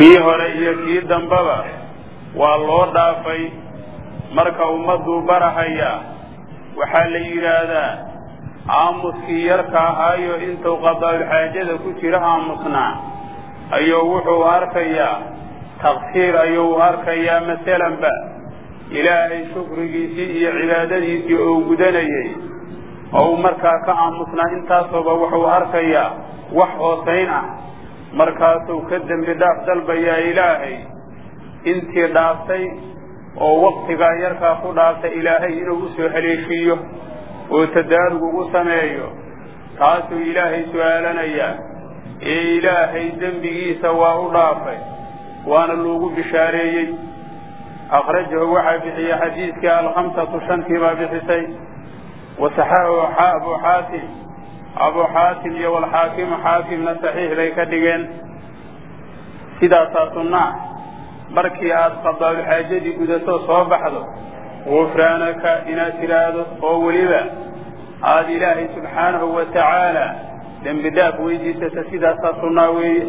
kii hore iyo kii dambaba waa loo dhaafay marka ummadduu barahayaa waxaa la yidhaahdaa aamuskii yarka ahaayo intuu qadaa'ulxaajada ku jira aamusnaa ayuu wuxuu arkayaa taqsiir ayuu arkayaa masalanba ilaahay shukrigiisii iyo cibaadadiisii oo gudanayay ou markaa ka aamusnaa intaasooba wuxuu arkayaa wax hoosayn ah markaasuu ka dembi dhaaf dalbayaa ilaahay intii dhaaftay oo waktigaa yarkaa ku dhaaftay ilaahay inuu u soo haleeshiiyo oo tadaarug ugu sameeyo taasuu ilaahay su'aalanayaa ee ilaahay dembigiisa waa u dhaafay waana loogu bishaareeyey akhrajahu waxaa bixiyey xadiidkii alkhamsatu shantii baa bixisay wasaxaxahu abu xaatim abu xaatim iyo walxaakimu xaakimna saxiix bay ka dhigeen sidaasaa sunnaa markii aad qadaa'ulxaajadii gudato soo baxdo gufraanaka inaad tidhaahdo oo weliba aada ilaahay subxaanahu wa tacaala dembi dhaaf weydiisata sidaasaa sunnaa weeye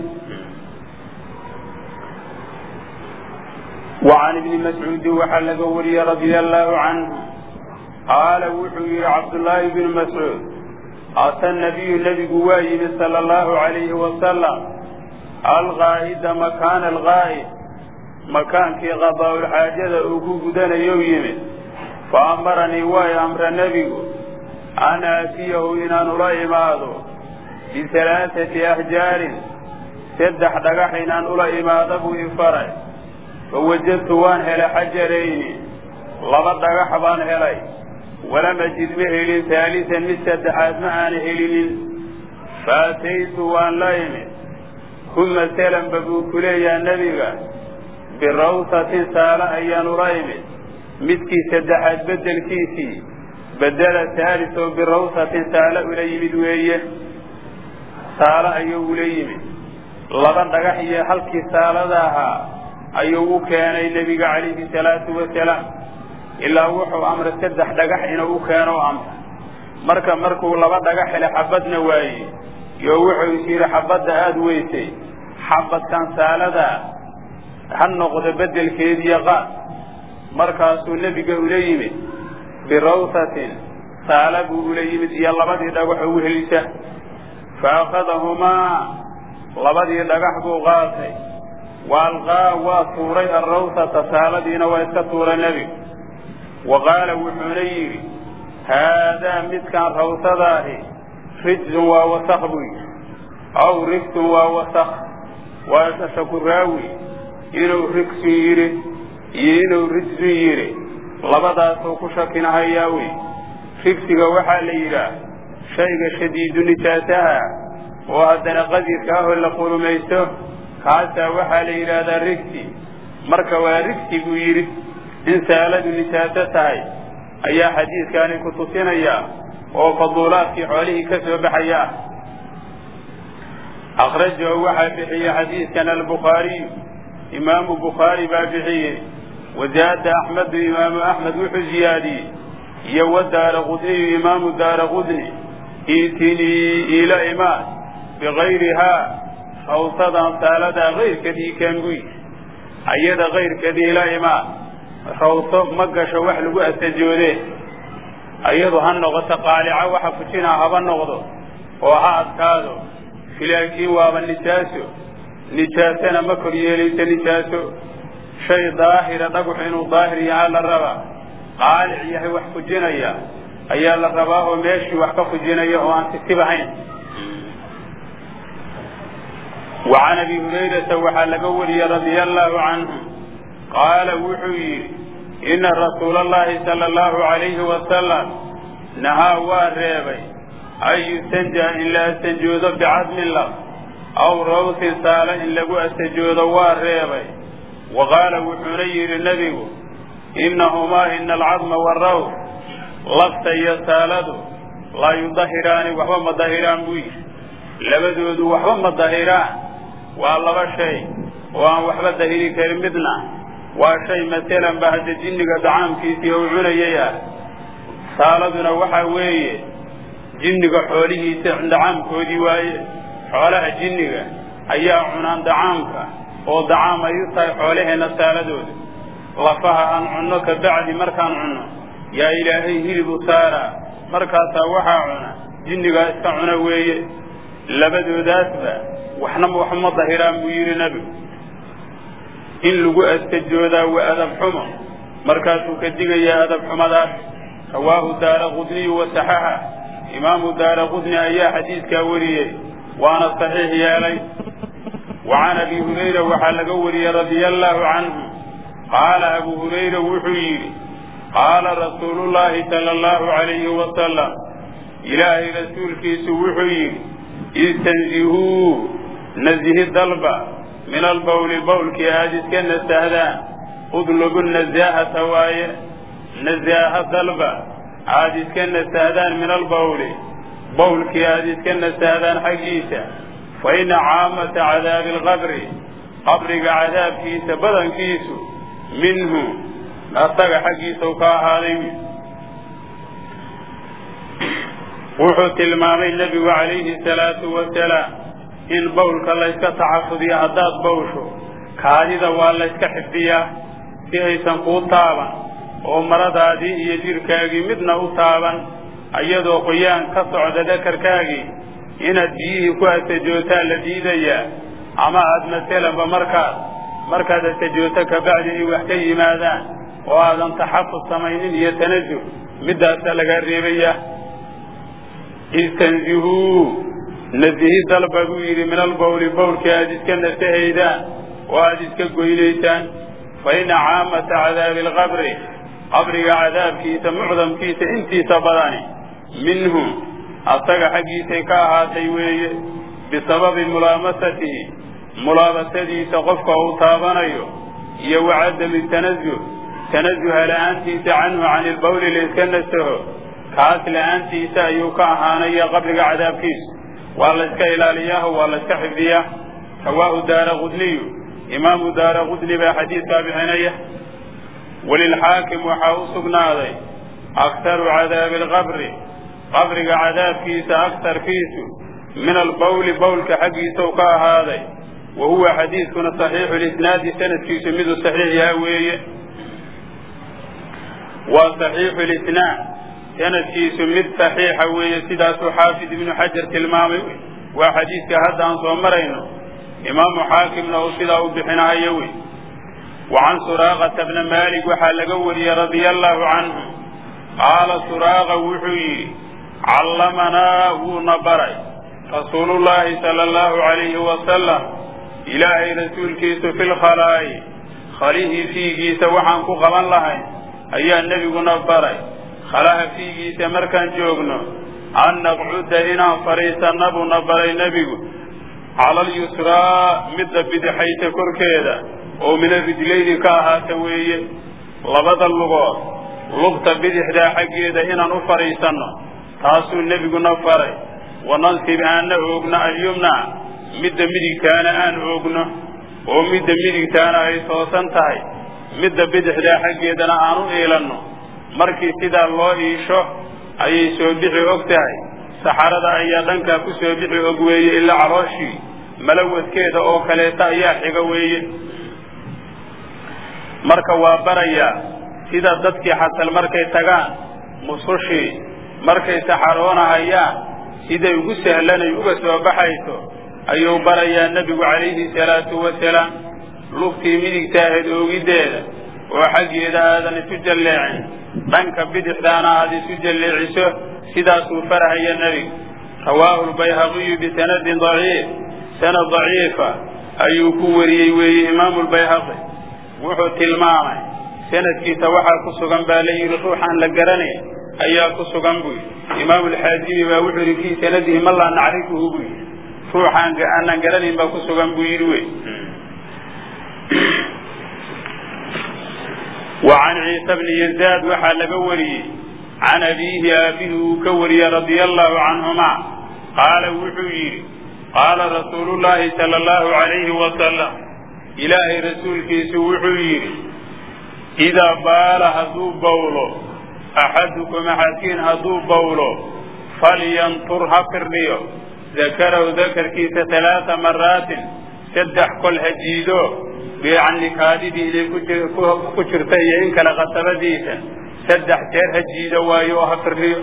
وعن ابن مسعوud waxaa laga wariyey رaضي الله عanه qaala wuxuu yihi cabdاللahi بن masعوud ata النabiyu nebigu waa yimid salى الlahu عalayhi wasalam alqaa'ida makaana alqaa'id makaankii qadaa'ulxaajada uu ku gudanayo yimid faamaranii way amra nebigu an aatiyahu inaan ula imaado bihalaaثati ahjaarin saddex dhagax inaan ula imaado buu ifaray fawajadtu waan helay xajarayni laba dhagax baan helay walam ajid ma helin haalisan mid saddexaad ma aana helinin faataytu waan la imid kuma salanba buu ku leeyaha nebiga birawsatin saale ayaan ula imid midkii saddexaad beddelkiisii bedela haalis oo birawsatin saale ula yimid weeye saale ayuu ula yimid laba dhagax iyo halkii saalada ahaa ayuu u keenay nebiga calayhi salaatu wasalaam ilaa wuxuu amray saddex dhagax inuu u keeno amray marka markuu laba dhagax helay xabadna waaye yo wuxuu is yidhi xabadda aada weysay xabadkan saalada ha noqdo beddelkeediiyo qaad markaasuu nebiga ula yimid birawsatin saala buu ula yimid iyo labadii dhagax ugu helisa fa akhadahumaa labadii dhagax buu qaatay waalqaa waa tuuray alrawsata saaladiina waa iska tuuray nebigu wa qaala wuxuuna yidhi haadaa midkaan rawsadaahi rijsun waa wasak buu yidhi aw rigsun waa wasak waa shakuraawi inuu rigsun yidhi iyo inuu rijsun yidhi labadaasuu ku shakinahayaa wey rigsiga waxaa la yidhaah shayga shadiidu nijaasaha oo haddana qadirka ahoo la qulumaysto kaasaa waxaa la yidhaahdaa rigsi marka waa rigsi buu yidhi in saaladu nijaaso tahay ayaa xadiidkaani ku tusinaya oo faduulaadkii xoolihii ka soo baxaya akhrajahu waxaa bixiyey xadiidkan albukhaariyu imaamu bukhaari baa bixiyey wazaada axmedu imaamu axmed wuxuu ziyaadiyey iyo wadaara qudniyu imaamu daara qudni iitinii ila imaad bikayrihaa rawsadan saaladaa kayrkeedii kaan buu yidhi ayada kayrkeedii ila imaad rawso ma gasho wax lagu asajoodee ayadu ha noqoto qaalica waxa fujinaa haba noqdo oo ha adkaado laakiin waaba nijaaso nijaasana ma kor yeelayso nijaaso shay daahira dhagaxu inuu daahir yahaa la rabaa qaalic yahay wax fujinaya ayaa la rabaa oo meeshii wax ka fujinaya oo aan sisib ahayn wa can abi hurayrata waxaa laga wariyey radia allaahu canhu qaala wuxuu yidhi ina rasuula allahi sala allahu calayhi wasalam nahaa waa reebay an yustanjaa in la astanjoodo bicadmin laf aw rawsin saale in lagu astajoodo waa reebay wa qaala wuxuuna yidhi nebigu innahumaa ina alcadma waraws lafta iyo saaladu laa yudahiraani waxba ma dahiraan buu yidhi labadoodu waxba ma dahiraan waa laba shay oo aan waxba dahiri karin midna waa shay masalan ba hadda jinniga dacaamkiisii ou cunayay ah saaladuna waxaa weeye jinniga xoolihiisa dacaamkoodii waaye xoolaha jinniga ayaa cunaan dacaamka oo dacaam ay u tahay xoolaheenna saaladooda lafaha aan cunno ka bacdi markaan cunno yaa ilaahay hilib u saaraa markaasaa waxaa cuna jinnigaa iska cuna weeye labadoodaasba waxna waxma dahiraan buu yidhi nebigu in lagu astajoodaa waa adab xumo markaasuu ka digayaa adab xumadaas rawaahu daara qudniyu wa saxaxa imaamu daara qudni ayaa xadiidkaa wariyey waana saxiix yeelay wa can abi hurayra waxaa laga wariyey radia allaahu canhu qaala abu hurayra wuxuu yidhi qaala rasuulullaahi sala allahu calayhi wasalam ilaahay rasuulkiisu wuxuu yidhi istanzihuu nazihi dalba min albawli bawlkii aada iska nasahdaan udlubu nasaahata waaye nasaaha dalba aada iska nasahdaan min albawli bawlkii aada iska nasahdaan xaggiisa fa ina caamata cadaabi alqabri qabriga cadaabkiisa badankiisu minhu asaga xaggiisau ka ahaaday wuxuu tilmaamay nebigu calayhi salaatu wasalaam in bawlka layska tacafudiyo haddaad bawsho kaadida waa layska xifdiyaa si aysan kuu taaban oo maradaadii iyo jidhkaagii midna u taaban iyadoo qoyaan ka socda dakarkaagii inaad biyihii ku astajootaa la diidayaa ama aad masalanba markaad markaad astajooto kabacdi ay wax ka yimaadaan oo aadan taxafud samaynin iyo tanasuh middaasa lagaa reebaya istanzihuu nasihi dalba buu yidhi min albawli bawlkii aada iska nasahaydaan oo aada iska goynaysaan fa ina caamata cadaabi alqabri qabriga cadaabkiisa mucdamkiisa intiisa badani minhu asaga xaggiisay ka ahaatay weeye bisababi mulaamasatihi mulaabasadiisa qofka uu taabanayo iyo wa cadami tanazuh tanazuha la'aantiisa canhu cani ilbawli layska nasaho kaas la'aantiisa ayuu ka ahaanaya qabriga cadaabkiisa waa layska ilaaliyaho waa layska xifdiyaa rawaahu daara qudniyu imaamu daara qudni baa xadiidkaa bixinaya walilxaakim waxaa u sugnaaday aktaru cadaabi alqabri qabriga cadaabkiisa aktarkiisu min albawli bawlka xaggiisau ka ahaaday wa huwa xadiidkuna saxiixu lisnaadi sanadkiisu miduu saxiix yaha weeye waa saxiixu lisnaad sanadkiisu mid saxiixa weeye sidaasuu xaafid ibnu xajar tilmaamay waa xadiidka hadda aan soo marayno imaamu xaakimna uu sidaa u bixinahayo wey wa can suraaqata bna maalik waxaa laga wariyey radia allaahu canhu qaala suraaqa wuxuu yidhi callamanaa wuuna baray rasuulullaahi sala allahu calayhi wasalam ilaahay rasuulkiisu fi lkhalaa'i khalihii fiigiisa waxaan ku qaban lahay ayaa nebiguna baray khalaha fiigiisa markaan joogno an naqcuda inaan fadhiisanna buuna baray nebigu cala alyusraa midda bidixaysa korkeeda oo min arijlayni ka ahaata weeye labada lugood lugta bidixdaa xaggeeda inaan u fadhiisanno taasuu nebiguna faray wanansib aanna oogno alyumna midda midigtaana aan oogno oo midda midigtaana ay toosan tahay midda bidixdaa xaggeedana aan u iilanno markii sidaa loo iisho ayay soo bixi og tahay saxarada ayaa dhankaa ku soo bixi og weeye ilaa calooshii malawadkeeda oo kaleeta ayaa xiga weeye marka waa barayaa sida dadkii xasal markay tagaan musushii markay saxaroonahayaan siday ugu sahlanay uga soo baxayso ayuu barayaa nebigu calayhi salaatu wasalaam lugtii midigtaaheed oogiddeeda oo xaggeeda aadan isu jalleecin dhanka bidixdaana aad isu jalleeciso sidaasuu farahaya nebigu rawaahu lbayhaqiyu bisanadin daciif sanad daciifa ayuu ku wariyey weeye imaamu lbayhaqi wuxuu tilmaamay sanadkiisa waxaa ku sugan baa la yidhi ruuxaan la garanayn ayaa ku sugan buu yidhi imaamu alxaazimi baa wuxuu yidhi fii sanadihi man laa nacrifuhu buu yidhi ruuxaan aanan garanayn baa ku sugan buu yidhi wey wa can ciisa bni yazaad waxaa laga wariyey can abiihi aabihi uu ka wariyey radia allahu canhumaa qaala wuxuu yidhi qaala rasuulullaahi sala allahu calayhi wasalam ilaahay rasuulkiisu wuxuu yidhi idaa baala hadduu bawlo axadukum axadkiin hadduu bawlo falyantur ha firdhiyo dakarahu dakarkiisa talaata maraatin saddex kol hajiido yani kaadidii inay ku jirta iyo in kale qasabadiisa saddex jeer hajiido waayo oo ha firiyo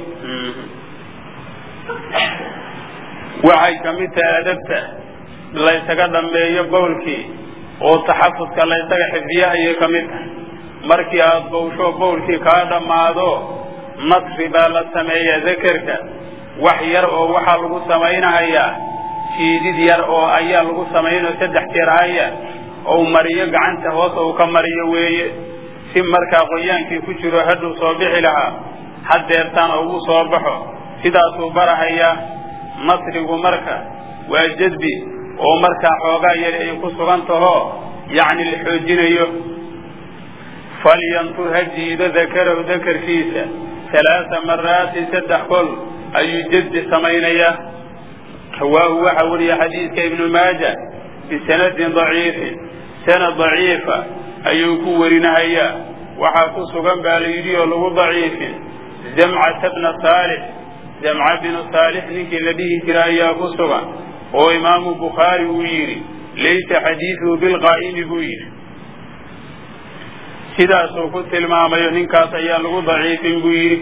waxay ka mid tahay adabta laysaga dhammeeyo bowlkii oo taxafudka laysaga xifdiya ayay ka mid tahay markii aada bowsho bowlkii kaa dhammaado nasri baa la sameeyaa dakerka wax yar oo waxaa lagu samaynahayaa jiidid yar oo ayaa lagu samaynao saddex jeer haya ou mariyo gacanta hoos ou ka mariyo weeye si markaa qoyaankii ku jiro hadhuu soo bixi lahaa haddeertaan ugu soo baxo sidaasuu barahayaa nasrigu marka waa jadbi oo markaa xoogaa yari ay ku sugan taho yacni la xoojinayo falyantur ha jiido dakarahu dakarkiisa halaaa maraatin saddex kol ayuu jadbi samaynayaa rawaahu waxaa wariya xadiidka ibnu maaja bisanadin daciifin sanad daciifa ayuu ku warinahayaa waxaa ku sugan baa la yidhi oo lagu daciifin zamcata bna saalix jamca binu saalix ninkii la dhihi jira ayaa ku sugan oo imaamu bukhaari uu yidhi laysa xadiiduhu bilqaa'imi buu yidhi sidaasuu ku tilmaamayo ninkaas ayaa lagu daciifin buu yidhi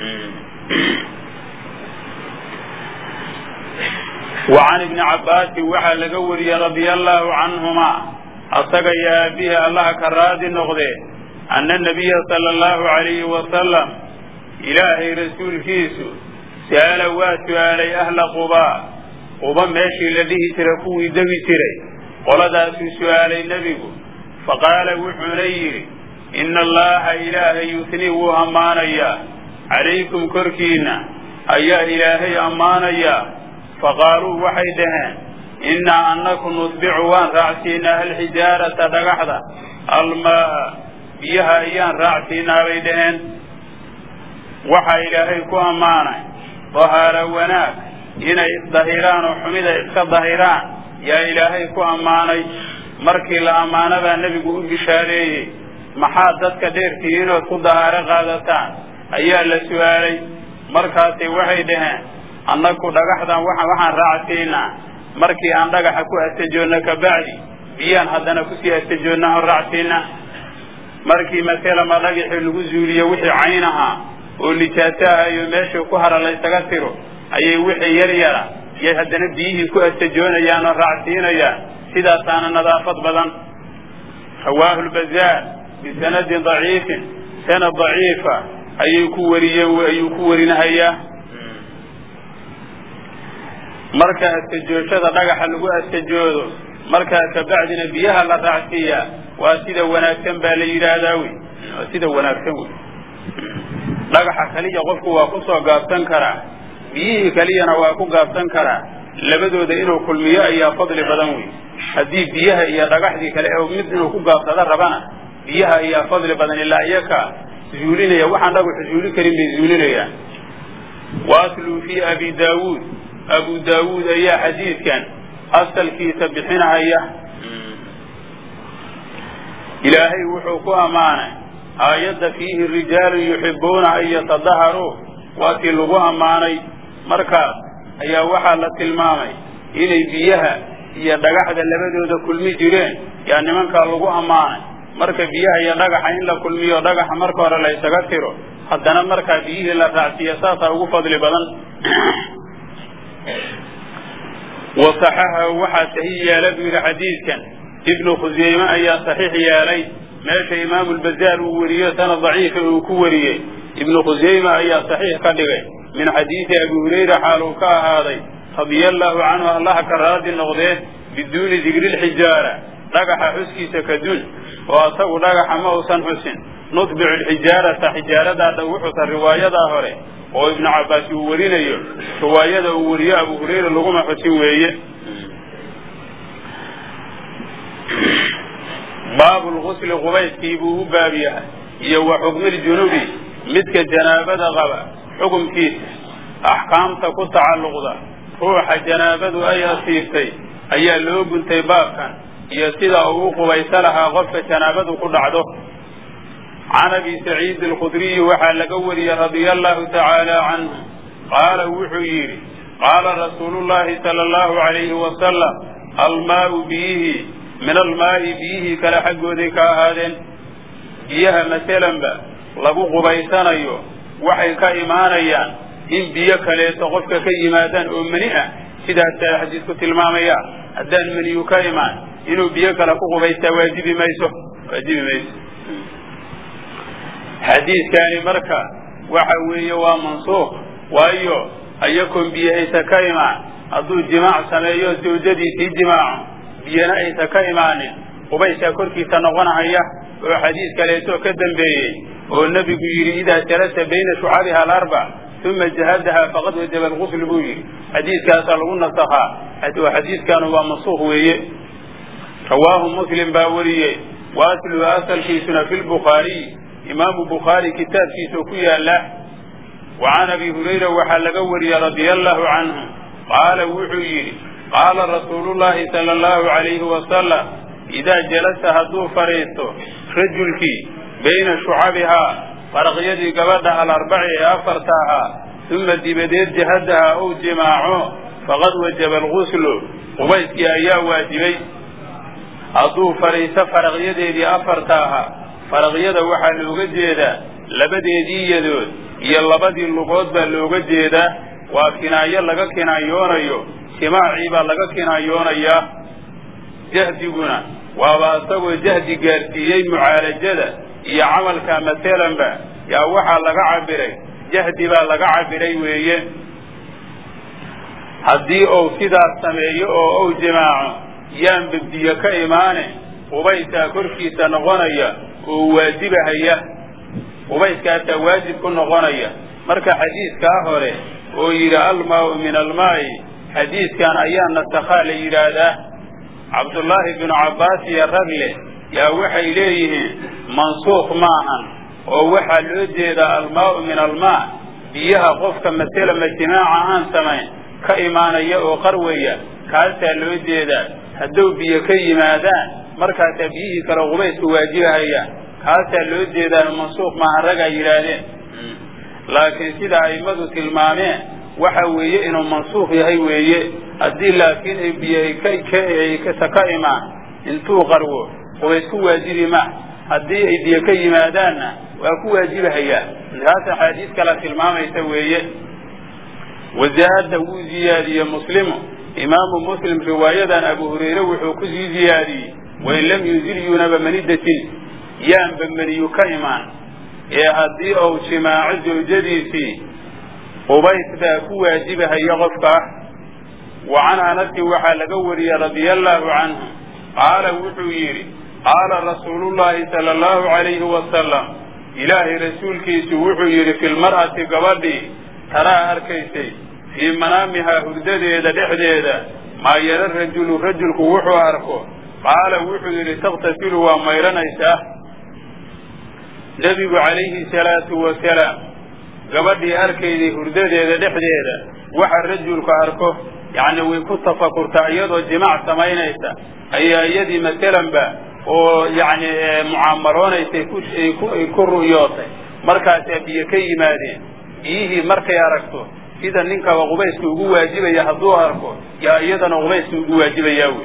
wa can ibni cabbaasin waxaa laga wariyey radia allaahu canhumaa asaga iyo aabihi allaha ka raadi noqdee anna nabiya sala allahu calayhi wasalam ilaahay rasuulkiisu sa'ala waa su'aalay ahla qubaa quba meeshii la dhihi jiray kuwii degi jiray qoladaasuu su'aalay nebigu faqaala wuxuuna yidhi ina allaha ilaahay yutnii wuu ammaanayaa calaykum korkiinna ayaa ilaahay ammaanayaa faqaaluu waxay dhaheen innaa annaku nutbicu waan raacsiinaa alxijaarata dhagaxda almaa'a biyaha ayaan raacsiinaa bay dhaheen waxaa ilaahay ku ammaanay dahaara wanaag inay isdahiraan oo xumida iska dahiraan yaa ilaahay ku ammaanay markii la ammaanadaa nebigu u bishaareeyey maxaad dadka dheertihiin ood ku dahaaro qaadataan ayaa la su'aalay markaasay waxay dhaheen annaku dhagaxdan waxaan raacsiinaa markii aan dhagaxa ku astajoonno kabacdi biyaan haddana kusii astajoonna aan raacsiinaa markii maselama dhagaxii lagu zuuliyo wixii cayn ahaa oo nijaaso ahayo meeshii ku hara laysaga tiro ayay wixii yar yara yay haddana biyihii ku astajoonayaan oo raacsiinayaan sidaasaana nadaafad badan rawaahu lbazaar bisanadin daciifin sanad daciifa ayay ku wariyeen ayuu ku warinahayaa marka astajooshada dhagaxa lagu astajoodo markaa kabacdina biyaha la raacsiiyaa waa sida wanaagsan baa la yidhaahdaa wey waa sida wanaagsan wey dhagaxa kaliya qofku waa ku soo gaabsan karaa biyihii kaliyana waa ku gaabsan karaa labadooda inuu kulmiyo ayaa fadli badan wey haddii biyaha iyo dhagaxdii kale oo mid inuu ku gaabsado rabana biyaha ayaa fadli badan ilaa iyaka zuulinaya waxaan dhagaxu zuuli karin bay zuulinayaan waasluu fii abi daawuud abu daawuud ayaa xadiidkan asalkiisa bixinahaya ilaahay wuxuu ku ammaanay aayadda fiihi rijaalun yuxibbuuna an yatadaharuu waa tii lagu ammaanay markaas ayaa waxaa la tilmaamay inay biyaha iyo dhagaxda labadooda kulmi jireen yaa nimankaa lagu ammaanay marka biyaha iyo dhagaxa in la kulmiyo dhagaxa marka hore la ysaga tiro haddana markaa biyihii la raacsiiya saasaa ugu fadli badan wasaxaxahu waxaa saxiix yeela buu yidhi xadiidkan ibnu khuseyme ayaa saxiix yeelay meesha imaamu lbazaar uu weriyo sanad daciifa uu ku wariyey ibnu khuseyme ayaa saxiix ka dhigay min xadiidi abi hurayra xaaluu ka ahaaday radia allaahu canhu allaha ka raadi noqdee biduuni digri lxijaara dhagaxa xuskiisa kadun oo asagu dhagaxa ma uusan xusin nutbicu lxijaarata xijaaradaa dhawuxusa riwaayadaa hore oo ibnu cabbaas uu warinayo riwaayada uu wariyo abu hurayra laguma xusin weeye baabu lgusli qubayskii buu u baab yahay iyo wa xukmiljunubi midka janaabada qaba xukumkiisa axkaamta ku tacalluqda ruuxa janaabadu ay asiibtay ayaa loo guntay baabkan iyo sida uu u qubaysa lahaa qofka janaabadu ku dhacdo can abi saciid alkhudriyi waxaa laga wariyey radia allahu tacaala canhu qaala wuxuu yidhi qaala rasuulu llahi sala allahu alayhi wasalam almaau biyihii min almaa'i biyihii kale xaggooday ka ahaadeen biyaha masalanba lagu qubaysanayo waxay ka imaanayaan in biyo kaleeto qofka ka yimaadaan oo meni ah sidaasaa xadiisku tilmaamaya haddaan meniyu ka imaan inuu biyo kale ku qubaystaa waajibi mayso waajibi mayso xadiidkaani marka waxa weeye waa mansuuq waayo ayakoon biyo aysa ka imaan hadduu jimaac sameeyo zawjadiisii jimaaco biyana aysa ka imaanin qubaysaa korkiisa noqonahaya oo xadiis kaleeto ka dambeeyey oo nebigu yidhi idaa jalasa bayna shucabiha alarbac uma jahadaha faqad wajaba alqusl buu yidhi xadiiskaasaa lagu nasakhaa xadiiskanu waa mansuuq weeye rawaahu muslim baa wariyey wa asluhu asalkiisuna fi lbukhaariy imaamu bukhaari kitaabkiisao ku yaala wa can abi hurayra waxaa laga wariyey radia allahu canhu qaala wuxuu yidhi qaala rasuulu llahi sala allahu alayhi wasalam idaa jalasa hadduu fadhiisto rajulkii bayna shucabihaa faraqyadii gabadha alarbaci ee afarta ahaa uma dibadeed jahadaha ou jimaaco faqad wajaba alguslu qubayskii ayaa waajibay hadduu fadhiisto faraqyadeedii afarta ahaa faraqyada waxaa looga jeedaa labadeedii yadood iyo labadii lugood baa looga jeedaa waa kinaayo laga kinaayoonayo jimaacii baa laga kinaayoonayaa jahdiguna waaba isagoo jahdi gaarsiiyey mucaalajada iyo camalka masalanba yaa waxaa laga cabiray jahdi baa laga cabiray weeye haddii uu sidaas sameeyo oo uu jimaaco yaan babdiyo ka imaane qubaysaa korkiisa noqonaya oo waajibahaya qubayskaasaa waajib ku noqonaya marka xadiiskaa hore oo yidhi almaau min almaa'i xadiiskan ayaa nasakhaa la yidhaahdaa cabdullaahi binu cabbaas iyo ragle yaa waxay leeyihiin mansuukh maahan oo waxaa loo jeedaa almaau min almaa biyaha qofka maselama jimaaca aan samayn ka imaanaya oo qarwaya kaasaa loo jeedaa hadduu biyo ka yimaadaan markaasaa biyihii kale qubaysku waajibahayaan kaasaa loo jeedaa mansuukh maahan ragaa yidhaahdeen laakiin sida a'immadu tilmaameen waxa weeye inuu mansuukh yahay weeye haddii laakiin ay biyo ka imaan intuu qarwo qubays ku waajibi ma haddii ay biyo ka yimaadaanna waa ku waajibahayaa taas axaadiis kala tilmaamaysa weeye wazaada wuu ziyaadiyey muslimu imaamu muslim riwaayadan abu hurayre wuxuu ku sii ziyaadiyey wain lam yunzil yuunaba manidatin yaanba meniyu ka imaan ee haddii uu jimaaco zawjadiisii qubays baa ku waajibahaya qofka wa can anasin waxaa laga wariyey radia allaahu canhu qaala wuxuu yidhi qaala rasuulullaahi sala allahu calayhi wasalam ilaahay rasuulkiisu wuxuu yidhi fi lmar'ati gabadhii taraa arkaysay fii manaamihaa hurdadeeda dhexdeeda maa yara rajulu rajulku wuxuu arko qaala wuxuu yidhi takhtasilu waa mayranaysaa nebigu calayhi salaatu wasalaam gabadhii arkayday hurdadeeda dhexdeeda waxa rajulka arko yacni way ku tafakurtaa iyadoo jimaac samaynaysa ayaa iyadii masalanba oo yacni mucaamaloonaysa ay ku ru'yootay markaasaa biyo ka yimaadeen biyihii markay aragto sida ninkaba qubayska ugu waajibaya hadduu arko yaa iyadana qubayska ugu waajibayaa wey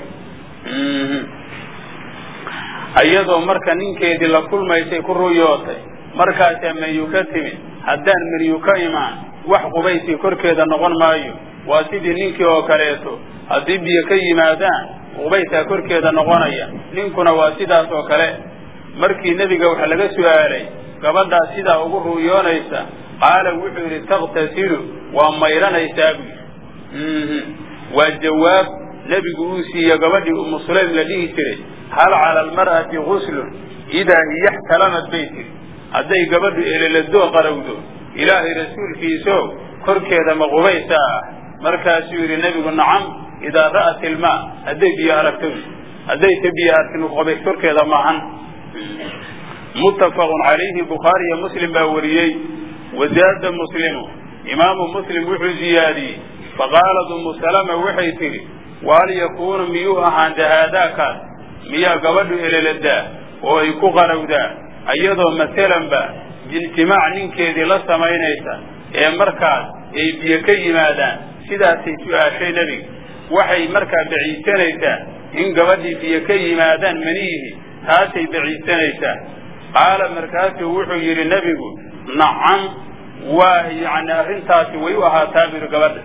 iyadoo marka ninkeedii la kulmaysay ku ruyootay markaasaa menyu ka timid haddaan menyu ka imaan wax qubaysii korkeeda noqon maayo waa sidii ninkii oo kaleeto haddii biyo ka yimaadaan qubaysaa korkeeda noqonaya ninkuna waa sidaas oo kale markii nebiga waxa laga su'aalay gabadhaas sidaa ugu ru'yoonaysa qaala wuxuu yidhi takhtasilu waa mayranaysaa buu yidhi waa jawaab nebigu uu siiye gabadhii umu sulaym la dhihi jiray hal cala almar'ati guslun idaa hiya xtalamad bay tiri hadday gabadhu eleladoo qarowdo ilaahay rasuulkiiso korkeeda ma qubaysa ah markaasuu yidhi nebigu nacam idaa ra'at ilmaa hadday biyo aragto haddaysa biyo arkin qubays korkeeda maahan muttafaqun calayhi bukhaari iyo muslim baa wariyey wazaada muslimu imaamu muslim wuxuu ziyaadiyey faqaalat umu salama waxay tidhi wahal yakuunu miyuu ahaan dahaadaakaas miyaa gabadhu eleladaa oo ay ku qarowdaa iyadoo masalanba jimaac ninkeedii la samaynaysa ee markaas ay biyo ka yimaadaan sidaasay su'aashay nebiga waxay markaa baciisanaysaa in gabadhii biyo ka yimaadaan manihii taasay baciisanaysaa qaala markaasuu wuxuu yidhi nebigu nacam waa yacni arrintaasi way u ahaataa biri gabadha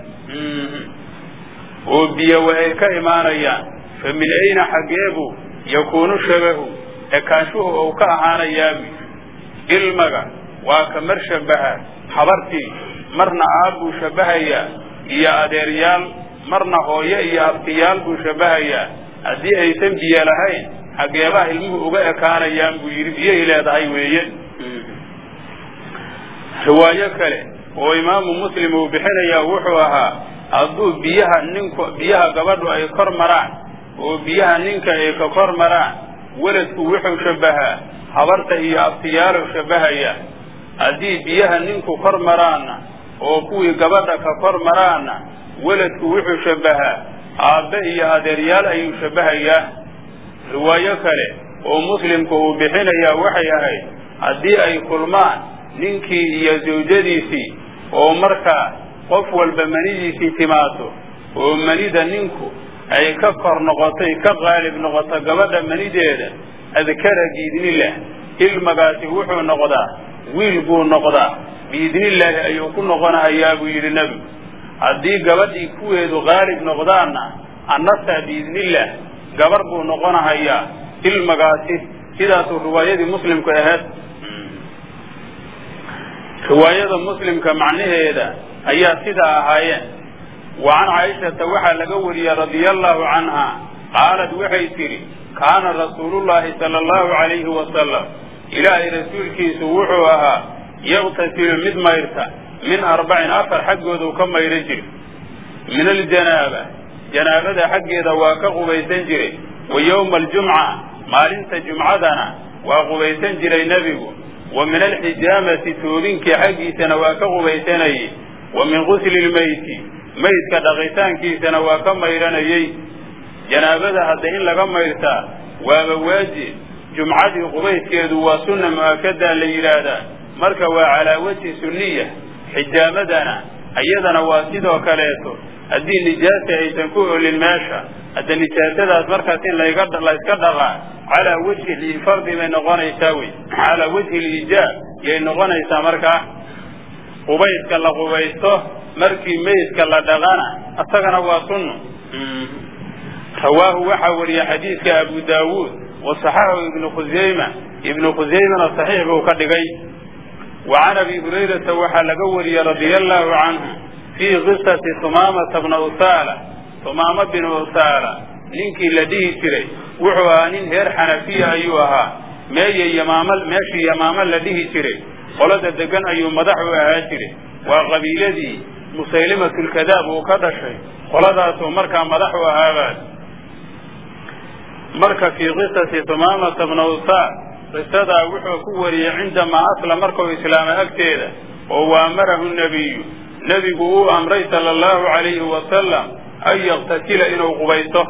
oo biyo wa ay ka imaanayaan fa min ayna xaggeebu yakuunu shabahu ekaanshuhu ou ka ahaanayaabu ilmaga waa ka mar shabbaha habartii marna aab buu shabbahayaa iyo adeeryaal marna hooyo iyo abtiyaal buu shabbahayaa haddii aysan biyo lahayn xaggeebaha ilmuhu uga ekaanayaan buu yidhi biyoay leedahay weeye riwaayo kale oo imaamu muslim uu bixinayaa wuxuu ahaa hadduu biyaha ninku biyaha gabadhu ay kor maraan oo biyaha ninka ay ka kor maraan weladku wuxuu shabbahaa habarta iyo abtiyaalow shabbahaya haddii biyaha ninku kor maraanna oo kuwii gabadha ka kor maraanna weladku wuxuu shabbahaa aabbe iyo adeeryaal ayuu shabbahayaa riwaayo kale oo muslimku uu bixinayaa waxay ahayd haddii ay kulmaan ninkii iyo zawjadiisii oo markaa qof walba manidiisii timaado oo manida ninku ay ka kor noqotay ka qaalib noqoto gabadha manideeda adkara biidnillaah ilmagaasi wuxuu noqdaa wiil buu noqdaa biidnillaahi ayuu ku noqonahayaa buu yidhi nebigu haddii gabadhii kuweedu qaalib noqdaanna annasaa biidnillaah gabar buu noqonahayaa ilmagaasi sidaasuu riwaayadii muslimku ahayd riwaayada muslimka macnaheeda ayaa sidaa ahaayeen wa can caaishata waxaa laga wariyey radia allahu canha qaalad waxay tidhi kaana rasuulullaahi sala allahu calayhi wasalam ilaahay rasuulkiisu wuxuu ahaa yaqtasilu mid mayrta min arbacin afar xaggooduu ka mayro jiri min aljanaaba janaabada xaggeeda waa ka qubaysan jiray wa yowma aljumca maalinta jumcadana waa qubaysan jiray nebigu wa min alxijaamati toobinkii xaggiisana waa ka qubaysanayey wa min gusli lmeyti meydka dhaqitaankiisana waa ka mayranayey janaabada hadda in laga mayrtaa waaba waajib jumcadii qubayskeedu waa sunna mu'akadaa la yidhaahdaa marka waa calaa wajhi sunniya xijaamadana iyadana waa sidoo kaleeto haddii nijaasa aysan ku olin meesha hadda nijaasadaas markaas in layga layska dhaqaa calaa wajhi lifardi bay noqonaysaa wey calaa wajhi liijaab yay noqonaysaa markaa qubayska la qubaysto markii meydka la dhaqana isagana waa sunno rawaahu waxaa wariya xadiidka abu daawuud wa saxaxahu ibnu khusayma ibnu khusaymana saxiix buu ka dhigay wa can abi hurayrata waxaa laga wariyey radia allahu canhu fii qisati sumaamata bna usaala sumaama bin usaala ninkii la dhihi jiray wuxuu ahaa nin reer xanafiya ayuu ahaa meeye yamaama meeshii yamaamo la dhihi jiray qolada degan ayuu madax u ahaa jiray waa qabiiladii musaylimatulkadaab uu ka dhashay qoladaasuu markaa madax u ahaabaad marka fii qisasi sumaamata bna usaal qisadaa wuxuu ku wariyey cindamaa asla markuu islaama agteeda oo waamarahu nebiyu nebigu uu amray sala allahu calayhi wasalam an yaktasila inuu qubaysto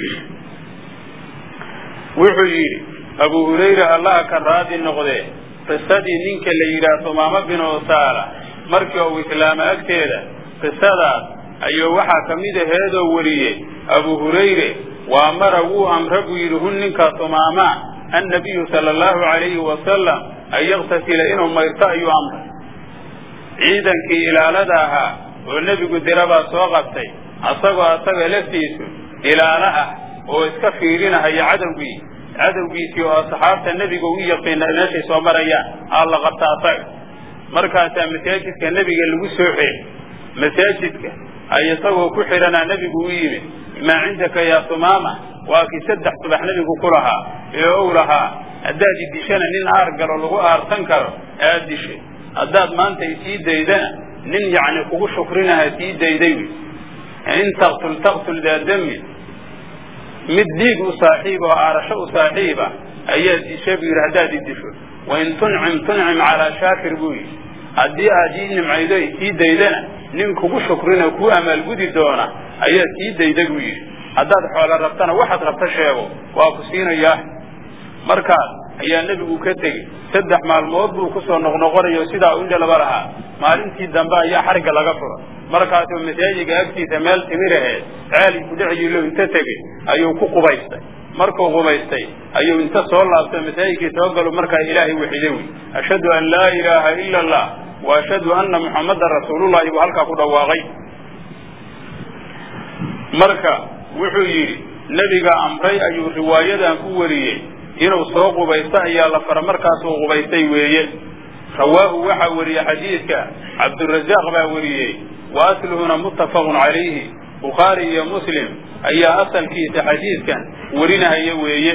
wuxuu yidhi abu hurayra allaha ka raadi noqdee qisadii ninka la yidhaah sumaamo bin usaala markii uu islaama agteeda qisadaas ayuu waxaa ka mid aheedoo wariyey abu hurayre waa mara wuu amra buu yidhi hun ninkaa sumaamaa annabiyu sala allahu calayhi wasalam an yaktasila inuu mayrto ayuu amray ciidankii ilaalada ahaa oo nebigu dirabaa soo qabtay asagoo asaga laftiisu ilaalo ah oo iska fiirinahaya cadowgii cadowgiisii oo asxaabta nebiga u yaqiina meeshay soo marayaan aa la qabta asaga markaasaa masaajidka nebiga lagu soo xeey masaajidka ay isagoo ku xidhanaa nebigu u yimid maa cindaka yaa sumaama waa kii saddex subax nebigu ku lahaa ee ow lahaa haddaad idishana nin aar galo lagu aarsan karo aad dishay haddaad maanta isii daydana nin yacni kugu shukrinaha sii dayday wy in taqtul taqtul daa damin mid dhiig u saaxiib oo aarasho u saaxiiba ayaad disha buu yidhi haddaad i disho wain tuncim tuncim calaa shaakir buu yidhi haddii aad ii nimcaydo isii daydana nin kugu shukrina kuu amaalgudi doona ayaad sii dayda buu yidhi haddaad xoolo rabtana waxaad rabta sheego waa ku siinayaa markaas ayaa nebigu ka tegey saddex maalmood buu kusoo noqnoqonayo sidaa u indhalaba lahaa maalintii dambe ayaa xarigga laga fura markaasuu masaajiga agtiisa meel timir aheed ceeli kudhexyiilo inta tegey ayuu ku qubaystay markuu qubaystay ayuu inta soo laabtay masaajidkii soo galo markaa ilaahay waxiday wy ashhadu an laa ilaaha ila allah wa ashhadu anna muxammadan rasuulullahi buu halkaa ku dhawaaqay marka wuxuu yidhi nebiga amray ayuu riwaayadan ku wariyey inuu soo qubaysto ayaa la fara markaasuu qubaystay weeye rawaahu waxaa wariyey xadiidka cabdurazaaq baa wariyey wa asluhuna muttafaqun calayhi bukhaari iyo muslim ayaa asalkiisa xadiidkan warinahaya weeye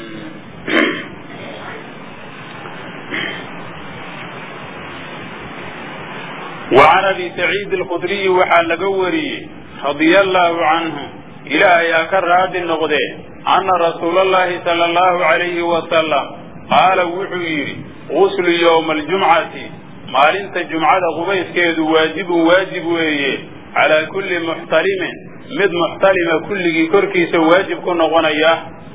wa can abi saciid alkhudriyi waxaa laga wariyey radia allaahu canhu ilaahay ha ka raadi noqdee anna rasuula allahi sala allahu calayhi wasalam qaala wuxuu yidhi guslu yowma aljumcati maalinta jumcada qubayskeedu waajibun waajib weeye calaa kulli muxtalimin mid muxtalima kulligii korkiisa waajib ku noqonaya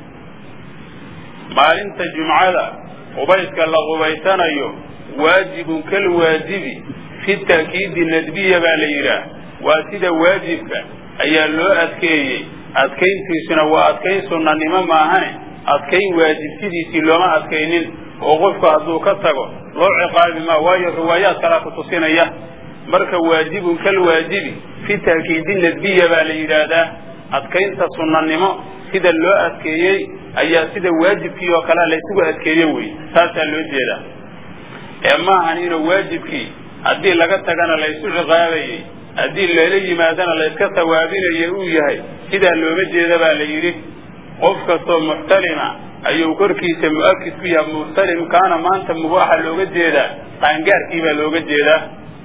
maalinta jumcada qubayska la qubaysanayo waajibun kal waajibi fi ta'kiidi nadbiya baa la yidhaah waa sida waajibka ayaa loo adkeeyey adkayntiisuna waa adkayn sunnanimo maahane adkayn waajib sidiisii looma adkaynin oo qofku hadduu ka tago loo ciqaabi maa waayo riwaayaad kalaa ku tusinaya marka waajibun kal waajibi fi ta'kiidi nadbiya baa la yidhaahdaa adkaynta sunnanimo sida loo adkeeyey ayaa sida waajibkii oo kalea laysugu adkeeye wey taasaa loo jeedaa ee maahan inuu waajibkii haddii laga tagana laysu ciqaabayey haddii lala yimaadana layska sawaabinayo uu yahay sidaa looma jeeda baa la yidhi qof kastoo muxtalima ayuu korkiisa mu'akid ku yahay muxtalimkaana maanta mubaaxa looga jeedaa qaangaarkii baa looga jeedaa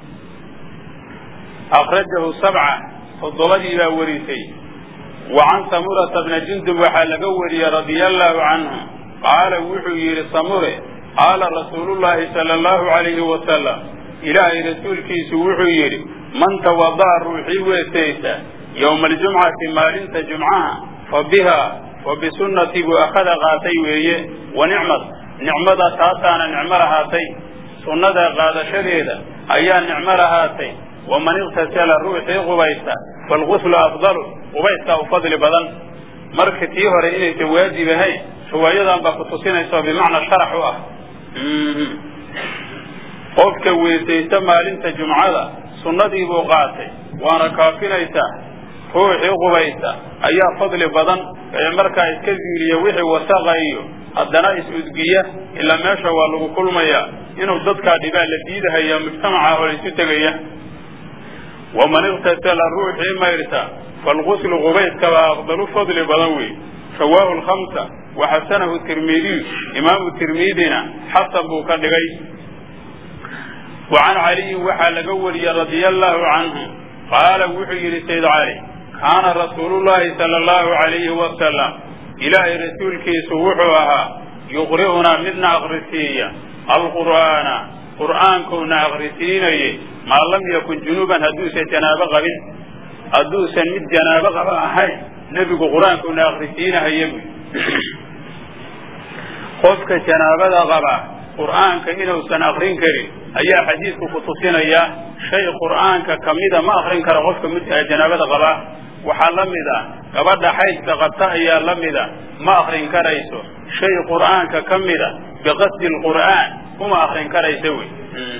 akhrajahu sabca toddobadii baa warisay wa can samurata bna jundub waxaa laga wariyey radia allaahu canhu qaala wuxuu yidhi samure qaala rasuulullaahi sala allahu calayhi wasalam ilaahay rasuulkiisu wuxuu yidhi man tawada'a ruuxii weesaysa yowma aljumcati maalinta jumcaha fa bihaa wa bisunnatii buu akhada qaatay weeye wa nicmad nicmada taasaana nicmo lahaatay sunnada qaadashadeeda ayaa nicmo lahaatay waman iqtasala ruuxii qubaysta falguslu afdalu qubayskaa u fadli badan marka tii hore inaysan waajib ahayn riwaayadan baa ku tusinaysaoo bimacnaa sharax u ah qofka weesaysta maalinta jumcada sunnadii buu qaatay waana kaafinaysaa ruuxii qubaysta ayaa fadli badan ee markaa iska zuuliya wixii wasaqa iyo haddana is-udgiya ilaa meesha waa lagu kulmayaa inuu dadkaa dhibaa la diidahaya mujtamaca oo laysu tegaya waman iqtasala ruuxii mayrta falguslu qubayskabaa afdalu fadli badan wey rawaahu lkhamsa waxasanahu tirmidiyu imaamu tirmidina xasan buu ka dhigay wa can caliyin waxaa laga wariyey radia allaahu canhu qaala wuxuu yidhi sayd cali kaana rasuulullaahi sala allahu calayhi wasalam ilaahay rasuulkiisu wuxuu ahaa yuqri'unaa midna akhrisiiya alqur'aana qur'aankuuna akhrisiinaye maa lam yakun junuuban hadduusan janaabo qabin hadduusan mid janaabo qaba ahayn nebigu qur-aankuuna akhrisiinahaye buy qofka janaabada qaba qur'aanka inuusan akrin karin ayaa xadiidku ku tusinayaa shay qur'aanka kamida ma akrin karo qofka janaabada qabaa waxaa la mid a gabadha xaydka qabta ayaa la mida ma akrin karayso shay qur'aanka ka mida biqasdi lqur'aan uma akrin karaysa wey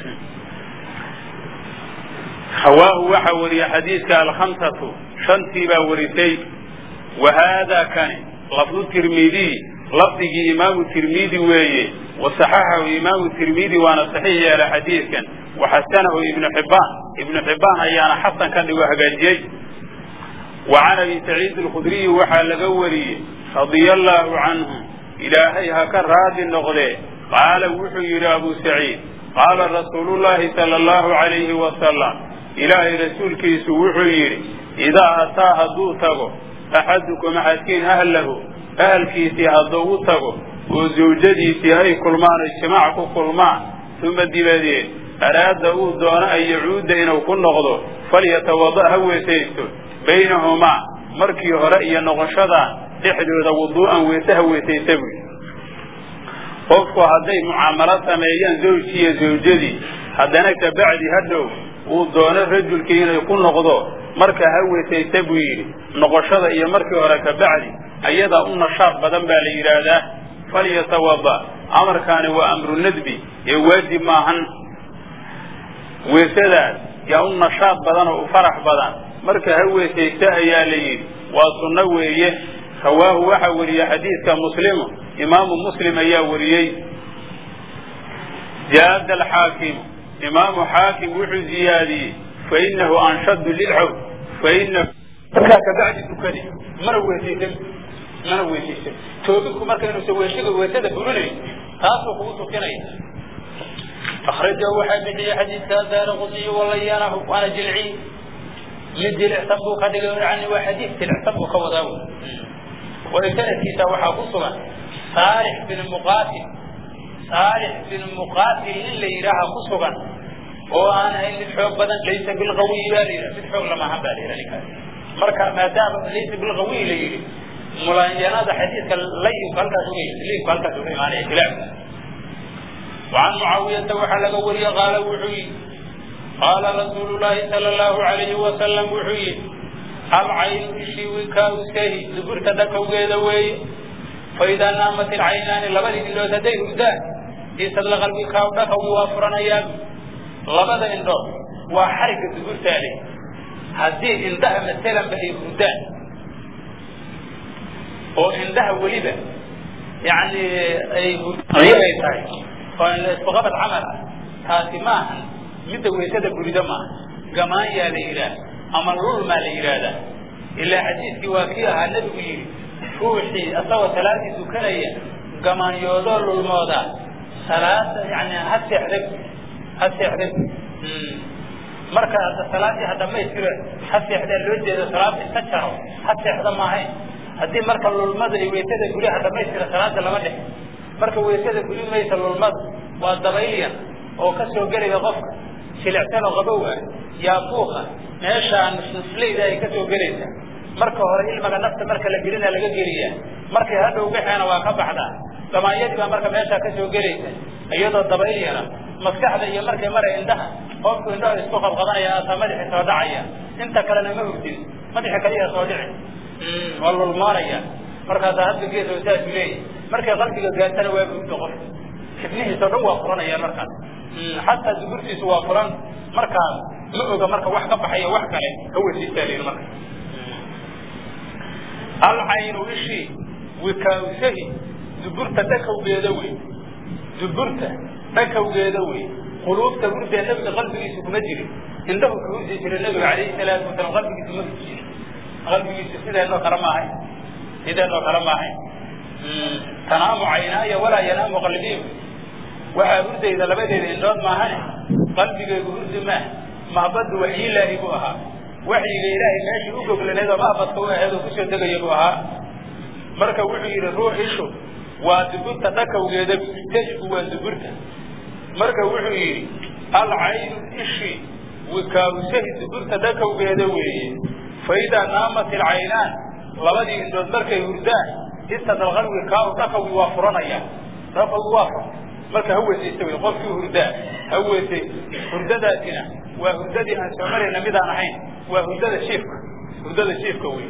hawaahu waxaa wariya xadiidka alkhamsatu shantii baa warisay wa haadaa kani lafdu tirmidiy lafdigii imaamu tirmidi weeye wasaxaxahu imaamu tirmidi waana saxiix yeela xadiidkan waxasanahu ibnu xibbaan ibnu xibbaan ayaana xasan ka dhigo hagaajiyey wa can abi saciid alkhudriyi waxaa laga wariyey radia allaahu canhu ilaahay ha ka raadi noqdee qaala wuxuu yidhi abu saciid qaala rasuulullaahi sala allahu calayhi wasalam ilaahay rasuulkiisu wuxuu yidhi idaa ataa hadduu tago axadukum axadkiin ahlahu ahalkiisii hadduu u tago oo zawjadiisii ay kulmaan oo jimaac ku kulmaan uma dibadeed araada uu doono an yacuuda inuu ku noqdo falyatawada' ha weesaysto baynahumaa markii hore iyo noqoshadan dhexdooda wuduu'an weese ha weesaysa buy qofku hadday mucaamalo sameeyaan zawjkii iyo zawjadii haddana kabacdi hadhow uu doono rajulkii inay ku noqdo marka ha wesaysa buu yidhi noqoshada iyo markii hore kabacdi ayadaa u nashaad badan baa la yidhaahdaa falyatawada amarkaani waa amru nadbi ee waajib maahan weesadaas yaa u nashaad badan oo u farax badan marka ha weesaysa ayaa la yidhi waa sunno weeye rawaahu waxaa weriye xadiidka muslimu imaamu muslim ayaa wariyey jaada alxaakimu imaamu xaakim wuxuu ziyaadiyey fainahu anshadu lilxaw fainahu markaa kabacdi dukadi mana weesaysan mana weesaysan toobidku markaynuusa weeshiga weesada fulinayn taasuu kugu tukinaya akrajahu waxaa bixiyey xadiidka daara qudiy walayanahu waana jilciy mid jilicsan buu ka dhigay yani waa xadiid jilicsan buu ka wadaa way sanadkiisa waxaa ku sugan saalix bin muqaatil saalix bin muqaatil in la yidhaaha ku sugan oo aan ahayn mid xoog badan laysa bilqawiy baa la yidhaha mid xoog lamahan baa la yidhaha ninkaas marka maadaama laysa bilqawiy la yidhi mulanyanada xadiidka layinku halkaas uga linku halkaas uga imaanaya khilaafka وعن معاوية وحا لغا وريا قال وحي قال رسول الله صلى الله عليه وسلم وحي العين إشي وكاوسه زبرت دكو قيدا وي فإذا نامت العينان لبدي لو تدي هدان يسد لغل وكاو دكو وافرنا ياب لبدا اندو وحركة زبرت عليه هذه عندها مثلا بهي هدان وعندها ولبا يعني أي هدان oo isbaqabad camal ah taasi maahan midda weysada gurida maaha gamaanyaa la yidhaah ama lulmaa la yidhaahdaa ilaa xadiidkii waa kii ahaa nebigu yidhi ruuxii asagoo salaadii dukanaya gamaanyoodoo lulmooda salaada yani ha seexday ha seexday marka salaadii ha dhamaystira ha seexdaa loo jeedo salaada iska jaro ha seexda maahayn haddii marka lulmada iyo weysada guryaha dhamaystira salaada lama dhex marka weysada guri maysa lulmada waa dabaylyar oo ka soo gelaya qofka jilicsan oo qabow ah yaabuuqa meeshaan nusnuslayda ay ka soo gelaysaa marka hore ilmaga nafta marka la gelina laga geliyaa markay hadhow baxeena waa ka baxdaa gamaanyadii baa marka meeshaa ka soo gelaysa iyadoo dabayl yara maskaxda iyo markay mara indhaha qofku indhaha isku qabqabanaya ataa madaxi soo dhacaya inta kalena ma hurdin madaxi kaliya soo dhici waa lulmaanaya markaasaa hadda gees oo saasu leeyahy markay qalbiga gaartana waa gurto qof xibnihiisa o dhan waa furanaya markaas xataa duburtiisu waa furan markaas ma oga marka wax ka baxaya wax kale ka wasiisaalin marka alcaynu ishii wikaawsahi duburta dhakawgeeda wey duburta dhakawgeeda wey quluubta hurdee nabiga qalbigiisa kuma jirin indhahu ka hurdi jira nabiga calayhi salaatu wasalaam qalbigiisa ma hurdi jirin qalbigiisa sideenoo kale maahay sideenoo kale maahay tanaamu caynaaya walaa yanaamu qalbiyu waxaa hurdayda labadeeda indhood maahane qalbigaygu hurdi maah mahbaddu waxyilaahi buu ahaa waxyiga ilaahay meeshii u goglaneed oo mahbadka u aheed oo kusoo degaya buu ahaa marka wuxuu yidhi ruux ishu waa duburta dhakawgeeda tejku waa duburta marka wuxuu yidhi alcaynu ishi wikaawsahi duburta dhakawgeeda weeye faidaa naamat ilcaynaan labadii indhood markay hurdaan istadalqalwi kaaw dhakawgi waa furanaya dhakawgi waa furan marka ha weesaysta wey qofkii hurdaa ha weesay hurdadaasina waa hurdadii aan soo marayna midaan ahayn waa hurdada shiifka hurdada shiifka wey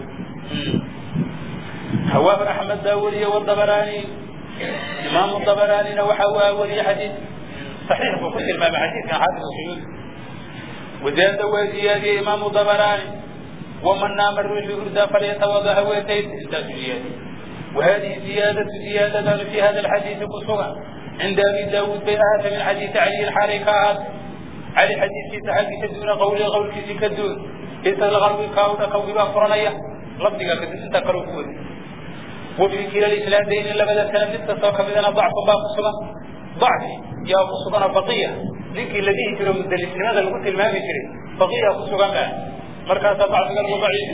hawaahu axmed baa weriye wadabarani imaamu dabaraanina waxa waa weriye xadiid saxiix buu ku tilmaamay xadiidkan xaafid suyuudi wazaada waa ziyaadiyey imaamu dabaraani waman naama ruuxii hurdaa falyatawada ha weesaysta intaasu ziyaadiyey وهذه زيادة زيادة في هذا الحديث كسوغا عند أبي داود بيئات من حديث علي الحركات علي حديث في تحقي تدون قولي قول في كدون إذا الغرب كاودا كوبا فرنية لفظك كدن انت كروكود وفي كلا الإسلامين إلا بدأ سنة التصوك بدنا ضعف باب الصلاة ضعف يا أبو صبنا بقية ذيك الذي يجري من الإسلام هذا اللي قلت المام يجري بقية أبو صبنا مركز ضعف قلب ضعيف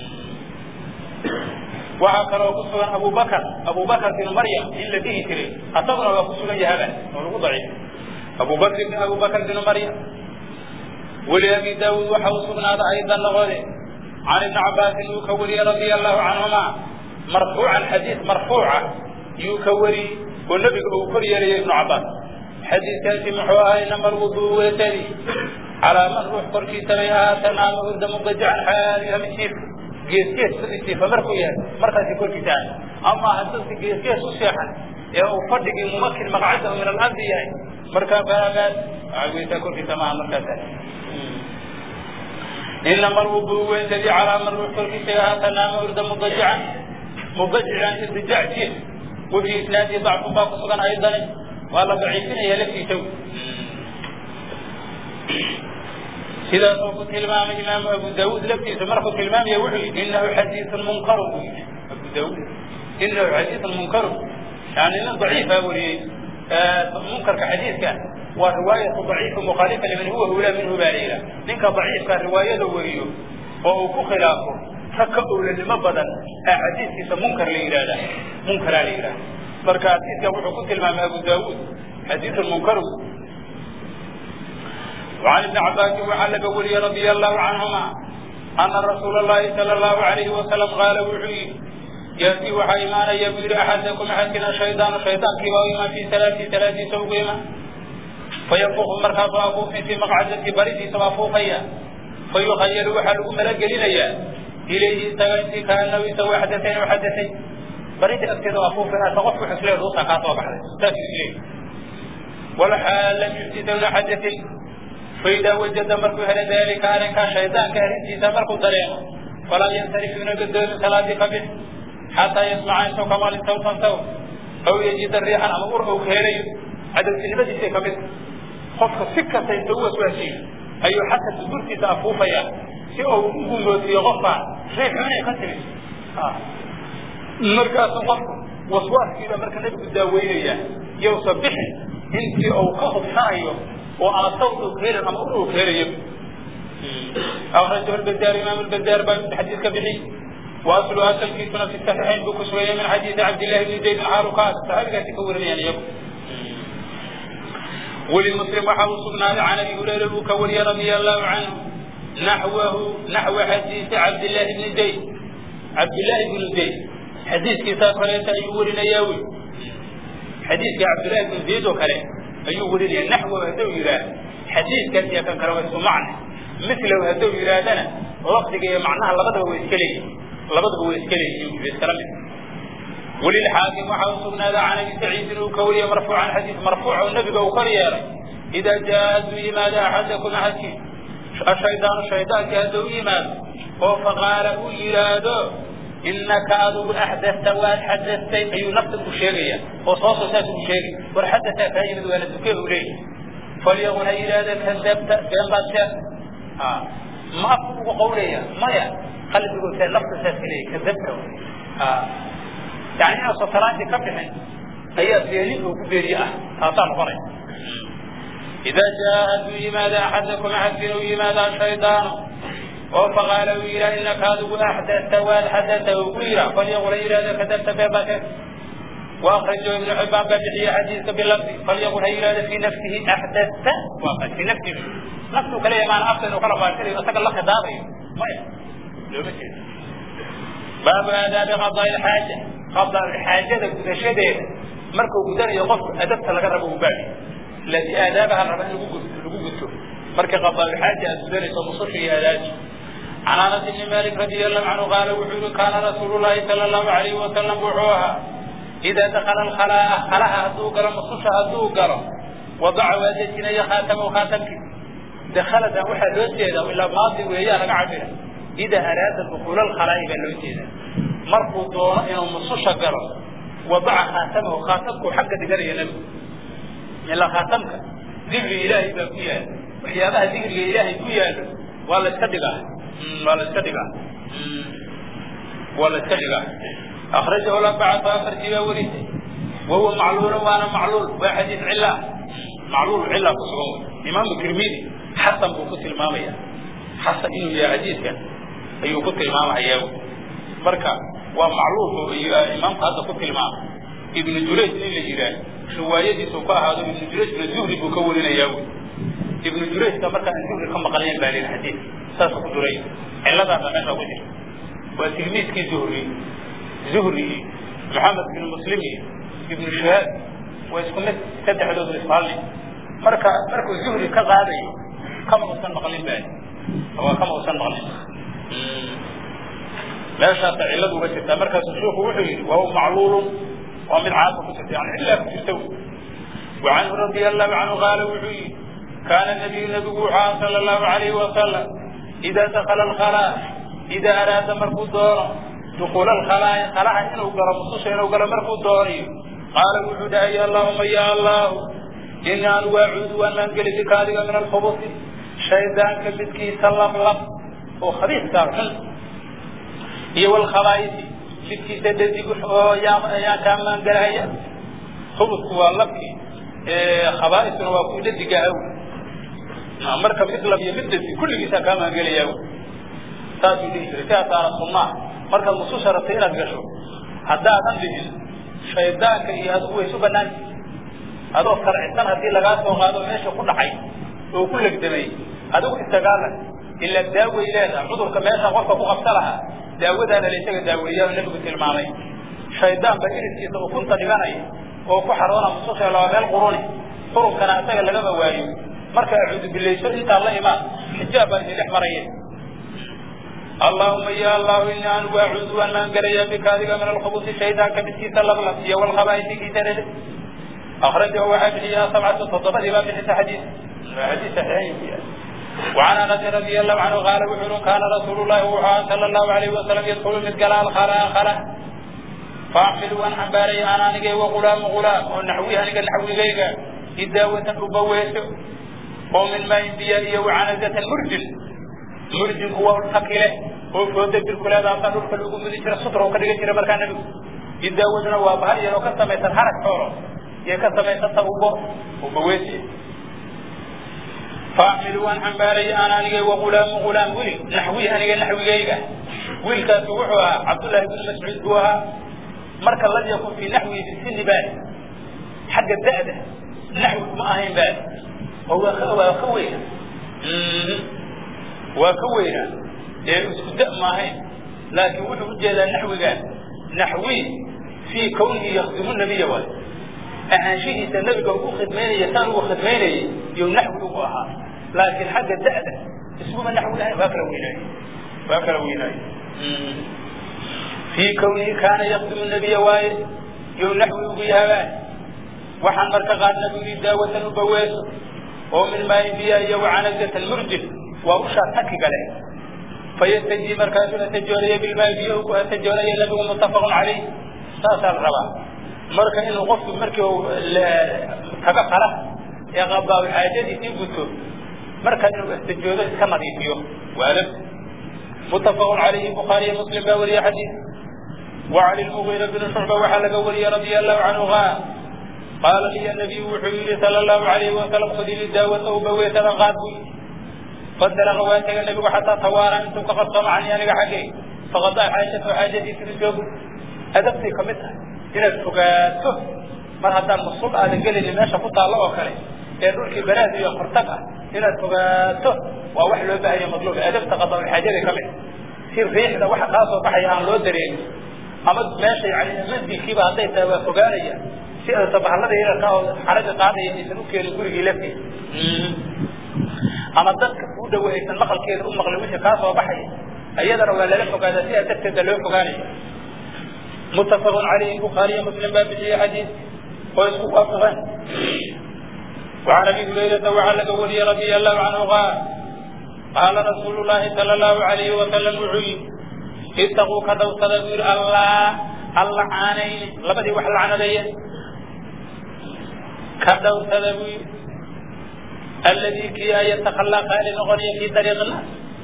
waxaa kaloo ku sugan abu bakr abu bakr bin maryam in la dhihi jiray asaguna waa ku sugan yahaba oo lagu daciif abu bakr bin abu bakr bin maryam weli abi daawud waxa u sugnaaday aydan noqode can ibni cabaasin uu ka wariyey radia allahu canhuma marfuucan xadiis marfuuca yuu ka wariyey oo nebiga uu kor yeelaya ibnu cabbaas xadiiskaasi muxuu ahay namar wuduu weetadi calaa man ruux korkiisa bay ahaata naama hurda mugajacan xaaliha mid jiif geesgees sidii jiifa markuu yahay markaasi korkiisa ahay ama haddadka geesgees u seexan ee uu fadhigii mumakin maqcadahu min alardi yahay markaa faamaad waxaa weytaa korkiisa maaha markaas inama alwuduu weetadi calaa man ruux korkiisa bay ahaata naama hurda mugajacan mugajacan irtijac jiif وفي إسناده ضعف باق سبحانه أيضا ولا ضعيفين هي لفي تو سيدا صوف الإمام إمام أبو داود لفي سمرخ الإمام يوحي إنه حديث منكر أبو داود إنه حديث منكر يعني إنه ضعيف أولي آه منكر كحديث كان ورواية ضعيف مخالفة لمن هو أولى منه باليلة منك ضعيف كان رواية وريه وهو خلافه ragka owlanimo badan ee xadiidkiisa munkar la yidhaahda munkaraa la yidhahda marka xadiidka wuxuu ku tilmaamay abu daawuud xadiidun munkaru وعن ابن عباس وعن ولي رضي الله عنهما أن رسول الله صلى الله عليه وسلم قال وحي يأتي وحي إيمان يبدر أحدكم حكنا شيطان شيطان كبا في ثلاث ثلاث سوقهما فينفخ مركب أبوه في مقعدة بريد سوافوقيا فيخيل وحل ملك لنيا إليه سويت كأنه يسوي حدثين وحدثين بريد أكد أفوف أنا تغف حسلي الرصة قاطع بحر تأتي إليه والحال لم يفتد ولا حدث فإذا وجد مركو هل ذلك أنا كان شيطان كهرنتي سمركو طريقه فلا ينصرف من قدر ثلاث قبل حتى يسمع أن كمال صوتا صوت أو يجد الريح أمور أو كهري عدد كلمة شيء كمثل خفك سكة سيسوى سواسين أيو حتى تدرتي تأفوفيا si uu u gumootiyo qofkaan riix inay ka timid markaasu qofku waswaaskiiba marka nebigu daaweynaya yowsa bixin intii uu ka hubsanayo oo aan sawt uu keelin ama ur uu keelayo أخرجه البزار إمام البزار باب الحديث كبحي وأصل أصل في سنة الصحيحين بكسوية من حديث عبد الله بن زيد العارقات صحابي قاعد يكون يعني يبقى وللمسلم وحاول صبنا عن أبي هريرة بكوري رضي الله عنه نحوه نحو حديث عبد الله بن زيد عبد الله بن زيد حديث كتاب فليس أيول نياوي حديث عبد الله بن زيد وكله أيول لي نحوه هدو إلى حديث كان يكن كروي معنى مثله هدو إلى دنا وقت جاي معناها لبده هو إسكالي لبده هو إسكالي بيسكلم وللحاكم وحوصلنا عن أبي سعيد الكوري مرفوعا حديث مرفوع والنبي بوخري إذا جاء لماذا أحدكم أحدكم الشيطان الشيطان كادو إيمان فقال إيرادو إنك أدو أحدثت وأحدثت أي نفسك الشيرية وصوص ساس الشيري والحدث فايد ولا تكيه إليه فليقول إيرادا كذبت بين بات آه. ما أفضل قولي ما يا قلب يقول سيد نفس ساس إليه كذبت آه. يعني أنا سطران دي كبحن هي سيالين وكبيرية هاتان فرق إذا جاء لماذا أحدكم أحدثوا لماذا الشيطان فقال ويرا إنك هذا أحدثت وحدثه ويرا فليقول إيرا كذبت بابك وأخرجه ابن حبان بابحي حديث باللفظ فليقول إيرا في نفسه أحدثت وقد في نفسه نفسه كليه معنى أفضل وقال فارسل يتقى الله خضابي ما لو باب آداب قضاء الحاجة قضاء الحاجة كذا مركو قدر يقف أدبت لقربه بابي التي آدابها الرب أن لقوقته مركة قضاء الحاجة أسدرس ومصفي آلاج عن أنس بن مالك رضي الله عنه قال وحول كان رسول الله صلى الله عليه وسلم وحوها إذا دخل الخلاء خلاها هدوقر مصوشة هدوقر وضع وادتنا خاتم وخاتمك دخلت وحا لوتيدا وإلا ماضي وهي رقعبها إذا أراد دخول الخلاء إلى لوتيدا مركو دون إنه مصوشة قرر وضع خاتمه خاتمك حق دقر ينبي ilaa khaatamka dikriga ilaahay baa ku yaala waxyaabaha dikriga ilaahay ku yaalo waa la iska dhigaa waa la iska dhigaa waa la iska dhigaa akhrajahu labacatu afartii baa warisay wahuwa macluulun waana macluul waa xadiis cila macluul cila ku sugan wey imaamu tirmidi xasan buu ku tilmaamaya xasan inuu yahay xadiiskan ayuu ku tilmaamayaa wey marka waa macluul imaamku hadda ku tilmaama ibnu jurayj nin la yidhaah riwaayadiisu ku ahaado ibnu jurayj ibnu zuhri buu ka warinayaa wey ibnu jurayjka marka aan zuhri ka maqlayn baa lihi xadiis saas ku duray ciladaasa meesha ku jirta waa tilmiidkii zuhri zuhri iyo maxamed bin muslim iyo ibnu shahaab waa isku mid saddexdoodu isku halli marka markuu zuhri ka qaadayo kama usan maqlin ba waa kama usan maqlin meeshaasa cilladu uga jirtaa markaasuu sheikhu wuxuu yidhi wahuwa macluulun waa mid caasa ku jirta yani cillaa ku jirta وعنه رضي الله عنه قال وحي كان النبي نبي صلى الله عليه وسلم إذا دخل الخلاء إذا أراد مركو دورا دخول الخلاء خلاء إنه قرى مصوص إنه قرى مركو دوري قال وحي يا اللهم يا الله إن أنا واعود وأن أنقل بك هذه من الخبث شيطان كبتكي سلم لك وخبيث كارحن هي والخبائث بدكي سددي يا يا كان من قرأي خبث والله khabaaisuna waa ku dadiga aw marka mid lab iyo mid dadi kulligiisaa kaa maangelaya aw saasuu dhihi jiray sidaasaana sunnaa markaad nusuusha rabtay inaad gasho haddaadan dhigin shaydaanka iyo adigu way isu banaanti adoo sarcisan haddii lagaa soo qaado meesha ku dhacay oo ku legdamay adigu istagaala ila daaway leedaha cudurka meesha qofka ku qabsa lahaa daawadaana la isaga daaweeyaa nabigu tilmaamay shaydaan ba iriskiisa ukunta dhiganaya oo ku xaroona mususha laba meel quruni qurunkana isaga lagama waayo marka acuudu bilayso intaa la imaan xijaab baa idin dhex maraya allahuma ya allahu ini anigu acuudu waan maangelaya bika adiga min alkhubusi shaydaanka midkiisa lablab iyo walkhabaaisigiisa dhede akhrajahu waxaa bixiyaa sabcatu toddobadii baa bixisa xadiis xadiis saxiixayn وعن انس رضي الله عنه قال وحر كان رسول الله صلى الله عليه وسلم يدخل مثقال الخلاء خلاء فاحمل وان حباري انا نجي وغلام غلام ونحوي هنجا نحوي جيجا إداوة أبويس ومن ما ينبيا وعنزة مرجل مرجل هو الثقيلة هو فوت بالكل هذا أصلا نور فلوكم من يشرى سطر وكذا يشرى مركان نبي إداوة وابهر يلو كسم يتحرك حوره يكسم يتطبو وبويس فاحمل وان حباري انا نجي وغلام غلام ولي نحوي هنجا نحوي جيجا ويل كاسوحها عبد الله بن مسعود هو marka lam yakun fi naxwi bisini baali xagga da'da naxwi kuma ahayn baali oo waa ka weyna waa ka weyna ee isku da ma ahayn laakiin wuxuu ujeedaa naxwigaan naxwi fii kawnihi yakdimu nabiya waay ahaanshihiisa nabiga ugu khidmaynaya saan ugu khidmaynayay iyo naxwi ugu ahaa laakiin xagga da'da isguma naxwi ahayn waa kala weynaayo waa kala weynaayo في كونه كان يخدم النبي واي يو نحو بيها وحن مركا قال نبي داوة نبويس ومن ما يبيا يو عنزة المرجل وأشار حكي قاله فيستجي مركز تجوري بالماء بيه وتجوري لبه متفق عليه ساسا الربا مركا إنه غفت مركا تبقى له يا غبا وحاجتي تنبتو مركا إنه استجوري كما يبيه وألف متفق عليه البخاري ومسلم باوري حديث وعن المغيرة بن شعبة وحلق ولي رضي الله عنه قال قال لي النبي وحيي صلى الله عليه وسلم خذ لي داوة وبويت غادوي فدل غواتك النبي حتى توارى انتم فقد طمعني انا حقي فقضى حاجة حاجتي في الجوب أدبتي كمتها إلى الفقاته mar haddaan masuul aadan gelin meesha ku taallo oo kale ee dhulkii banaad iyo qortag ah inaad fogaato waa wax loo baahanya madluub adabta qadaxaajada ka mid si riixda waxa kaa soo baxaya aan loo dareemin ama meesha yani masjidkiiba hadday tahay waa fogaanaya si aysa bahallada yararka oo xaraga qaadaya aysan u keenin gurigii laftiisa ama dadka u dhowe aysan maqalkeeda u maqlin wixii kaa soo baxaya iyadana waa lala fogaadaa sidaa darteeda loo fogaanaya متفق عليه البخاري ومسلم باب في حديث ويسكت وافقا وعن ابي هريره وعن ولي رضي الله عنه قال قال رسول الله صلى الله عليه وسلم وعي اتقوا كدو تدبير الله الله عانين لبدي وحل عن ذي كدو تدبير الذي كي يتخلى قائل غني في طريق الله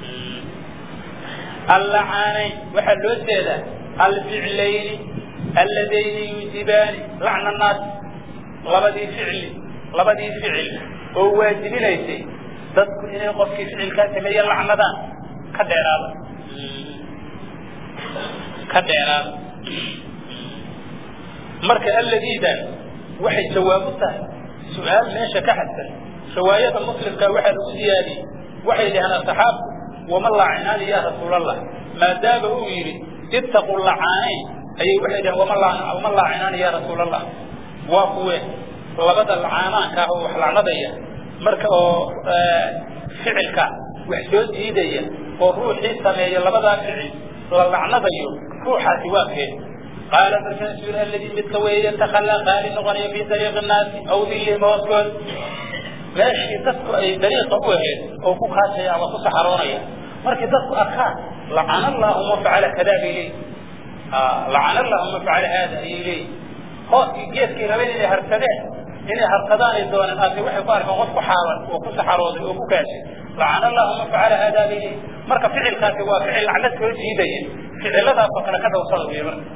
الله عانين وحلو السيده الفعلين اللذين يوجبان لعن الناس لبدي فعل لبدي فعل هو واجب ليس تذكر إنه قف فعل كاتب هي لعنتان كديرال كديرال مرك الذي ده وحي جوابته سؤال ماشي كحسن رواية المسلم كواحد زيادي وحي لهنا الصحاب وما الله عناني يا رسول الله ما دام هو يريد اتقوا اللعانين أي وحده وما الله وما الله عنان يا رسول الله وقوة labada lacaanaanka ah oo wax lacnadaya marka oo ficilka wax soo diidaya oo ruuxii sameeya labadaa ficil la lacnadayo ruuxaasi waa kee qaala markaasuu yidhi alladii midka weeye takallaa qaali noqonaya fii dariiqi nnaasi aw dillihim hooskood meeshii dadku ay dariiqa u ahayd oo ku kaashaya ama ku saxaroonaya markii dadku arkaan lacana allahu ma facala kadaa bay leeyihin lacana allahu ma facala haada ayay leeyihin hooskii geedkii rabeen inay harsadeen inay harsadaan dooneen ase waxay ku arkaan qof ku xaaban oo ku saxarooday oo ku kaashay lacana allahu ma facala haada bay leeyihin marka ficilkaasi waa ficil lacnad soo jiidaya ficiladaasoo kale ka dhowsada wey marka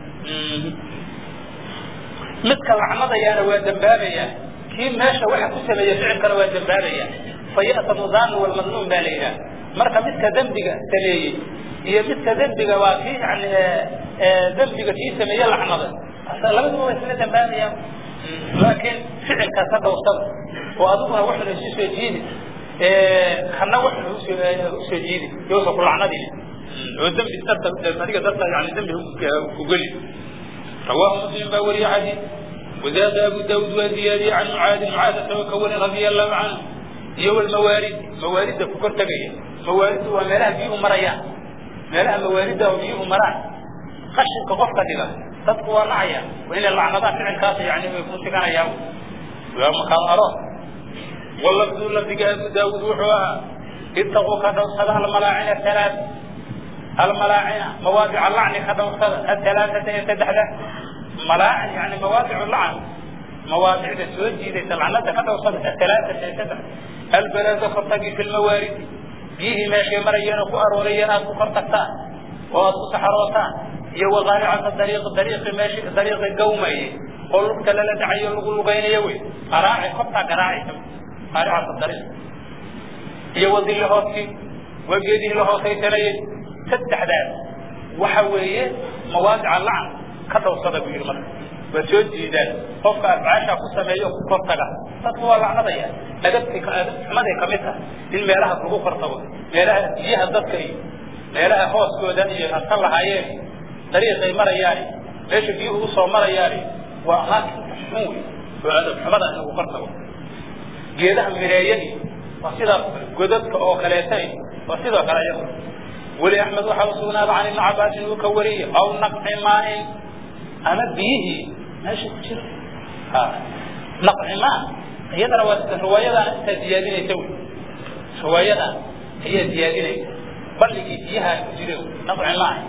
midka lacnadayaana waa dambaabaya kii meesha waxa ku sameeya ficilkana waa dambaabaya faya'samu danu walmadluum baa la yidhaha marka midka dembiga sameeyey iyo midka dembiga waa kii yani dembiga kii sameeye lacnada labaduba waa isla dambaabayaan laakiin ficilkaas ka dhowrsada oo adiguna waxuna isu soo jiidi kana waxuna usoo jiidi yoosa ku lacnadin oo dembi darta adiga darta yani dembi ugeli رواه مسلم باوري حديث وزاد أبو داود وزيادي عن معاذ معاذ توكول رضي الله عنه يو الموارد موارد فكر تبيه موارد وملاها بيه مريان ملاها موارد وبيه مران خشن كقف كذا تدقوا معيا وإن اللعنة فعل كاسي يعني يكون سكان ياو ويوم كان أراه واللفظ الذي أبو داود وحواها اتقوا كذا صلاة الملاعين الثلاث الملاعن مواضع اللعن كذا الثلاثة يتدحدة ملاعن يعني مواضع اللعن مواضع السوجي ليس اللعنة كذا وصلت الثلاثة يتدحدة البلد خطقي في الموارد فيه ماشي مريان وكأر وريانات وكرتكتان وأصو سحروتان يو غارعة الطريق الطريق ماشي الطريق القومي قل لك لا دعي لقل بين يوي قراعي قطع قراعي قارعة الطريق يو ظل هوكي وبيده له سيتنين saddexdaas waxa weeye mawaadica lacan ka dhowrsada buu yidhi marka waa soo jiidaan qofka afcaasha ku sameeyo ku kortaga dadku waa lacnadaya adabti xumaday ka mid tahay in meelaha lagu kortago meelaha biyaha dadka iyo meelaha hooskooda iyo aska lahaayeen dariiqay marayaan meesha biyuhu usoo marayaan waa amaakinta xun wey oo adab xumada in lagu kortago geedaha mireeyadi waa sidaas godadka oo kaleeta waa sidoo kale iyagu weli axmed waxaa usugnaada can ibni cabaasin uu ka wariyey aw naqci maain ama biyihii meesha ku jira naqci maa iyadana waa riwaayadaan intaa ziyaadinaysa wy riwaayadan ayaa ziyaadinaysa balligii biyaha ku jira naqci maain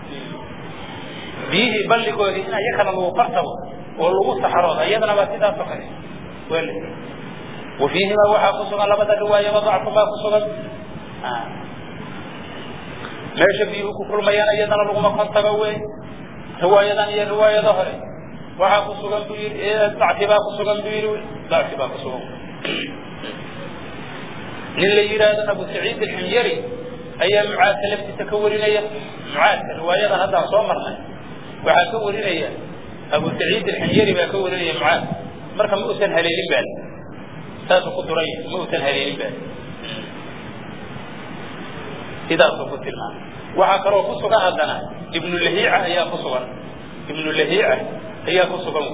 biyihii balligoodii in iyakana lagu qartabo oo lagu saxarooda iyadana waa sidaas oo kale wel wafiihima waxaa ku sugan labada riwaayaba dacfu baa ku sugan meesha biyuhu ku kulmayaan iyadana laguma kortago wey riwaayadan iyo riwaayada hore waxaa ku sugan buu yidhi dacfi baa ku sugan buu yidhi dacfi baa ku sugan nin la yidhaahdo abu saciid alximyari ayaa mucaadka laftiisa ka warinaya mucaadka riwaayadan haddaan soo marnay waxaa ka warinaya abu saciid alximyari baa ka warinaya mucaad marka ma usan haleelin baa saasuu ku duray ma usan haleelin baa sidaasuu ku tilmaamay waxaa kaloo ku sugan haddana ibnu lahiica ayaa ku sugan ibnu lahiica ayaa ku sugan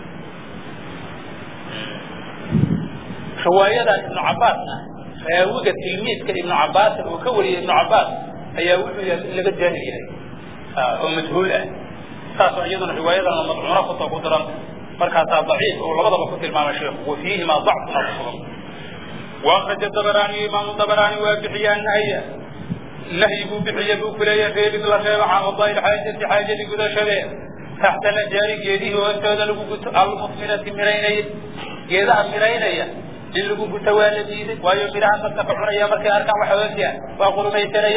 riwaayadan ibnu cabbaasna raawiga tilmiidka ibnu cabbaasin uu ka wariyay ibnu cabbaas ayaa wuxuu yahay in laga jaahil yahay oo majhuul ah saasoo iyaduna riwaayadana madcuuna kuta ku daran markaasaa daciif oo labadaba ku tilmaamay sheekhu wa fiihima dacfuna ku sugan waakraja dabaraaniyo imaamu dabaraani waa bixiyaa nahya nahyi buu bixiye buu kuleeya reebid la reebo can qadaai xaajati xaajadii gudashadeed taxta najaari geedihii hoostooda lagu guto almusminati miraynaya geedaha miraynaya in lagu guto waa la diiday waayo midhaha dadka ka cunaya markay arkaan waxa hoosiyaan waa qulumaysanaya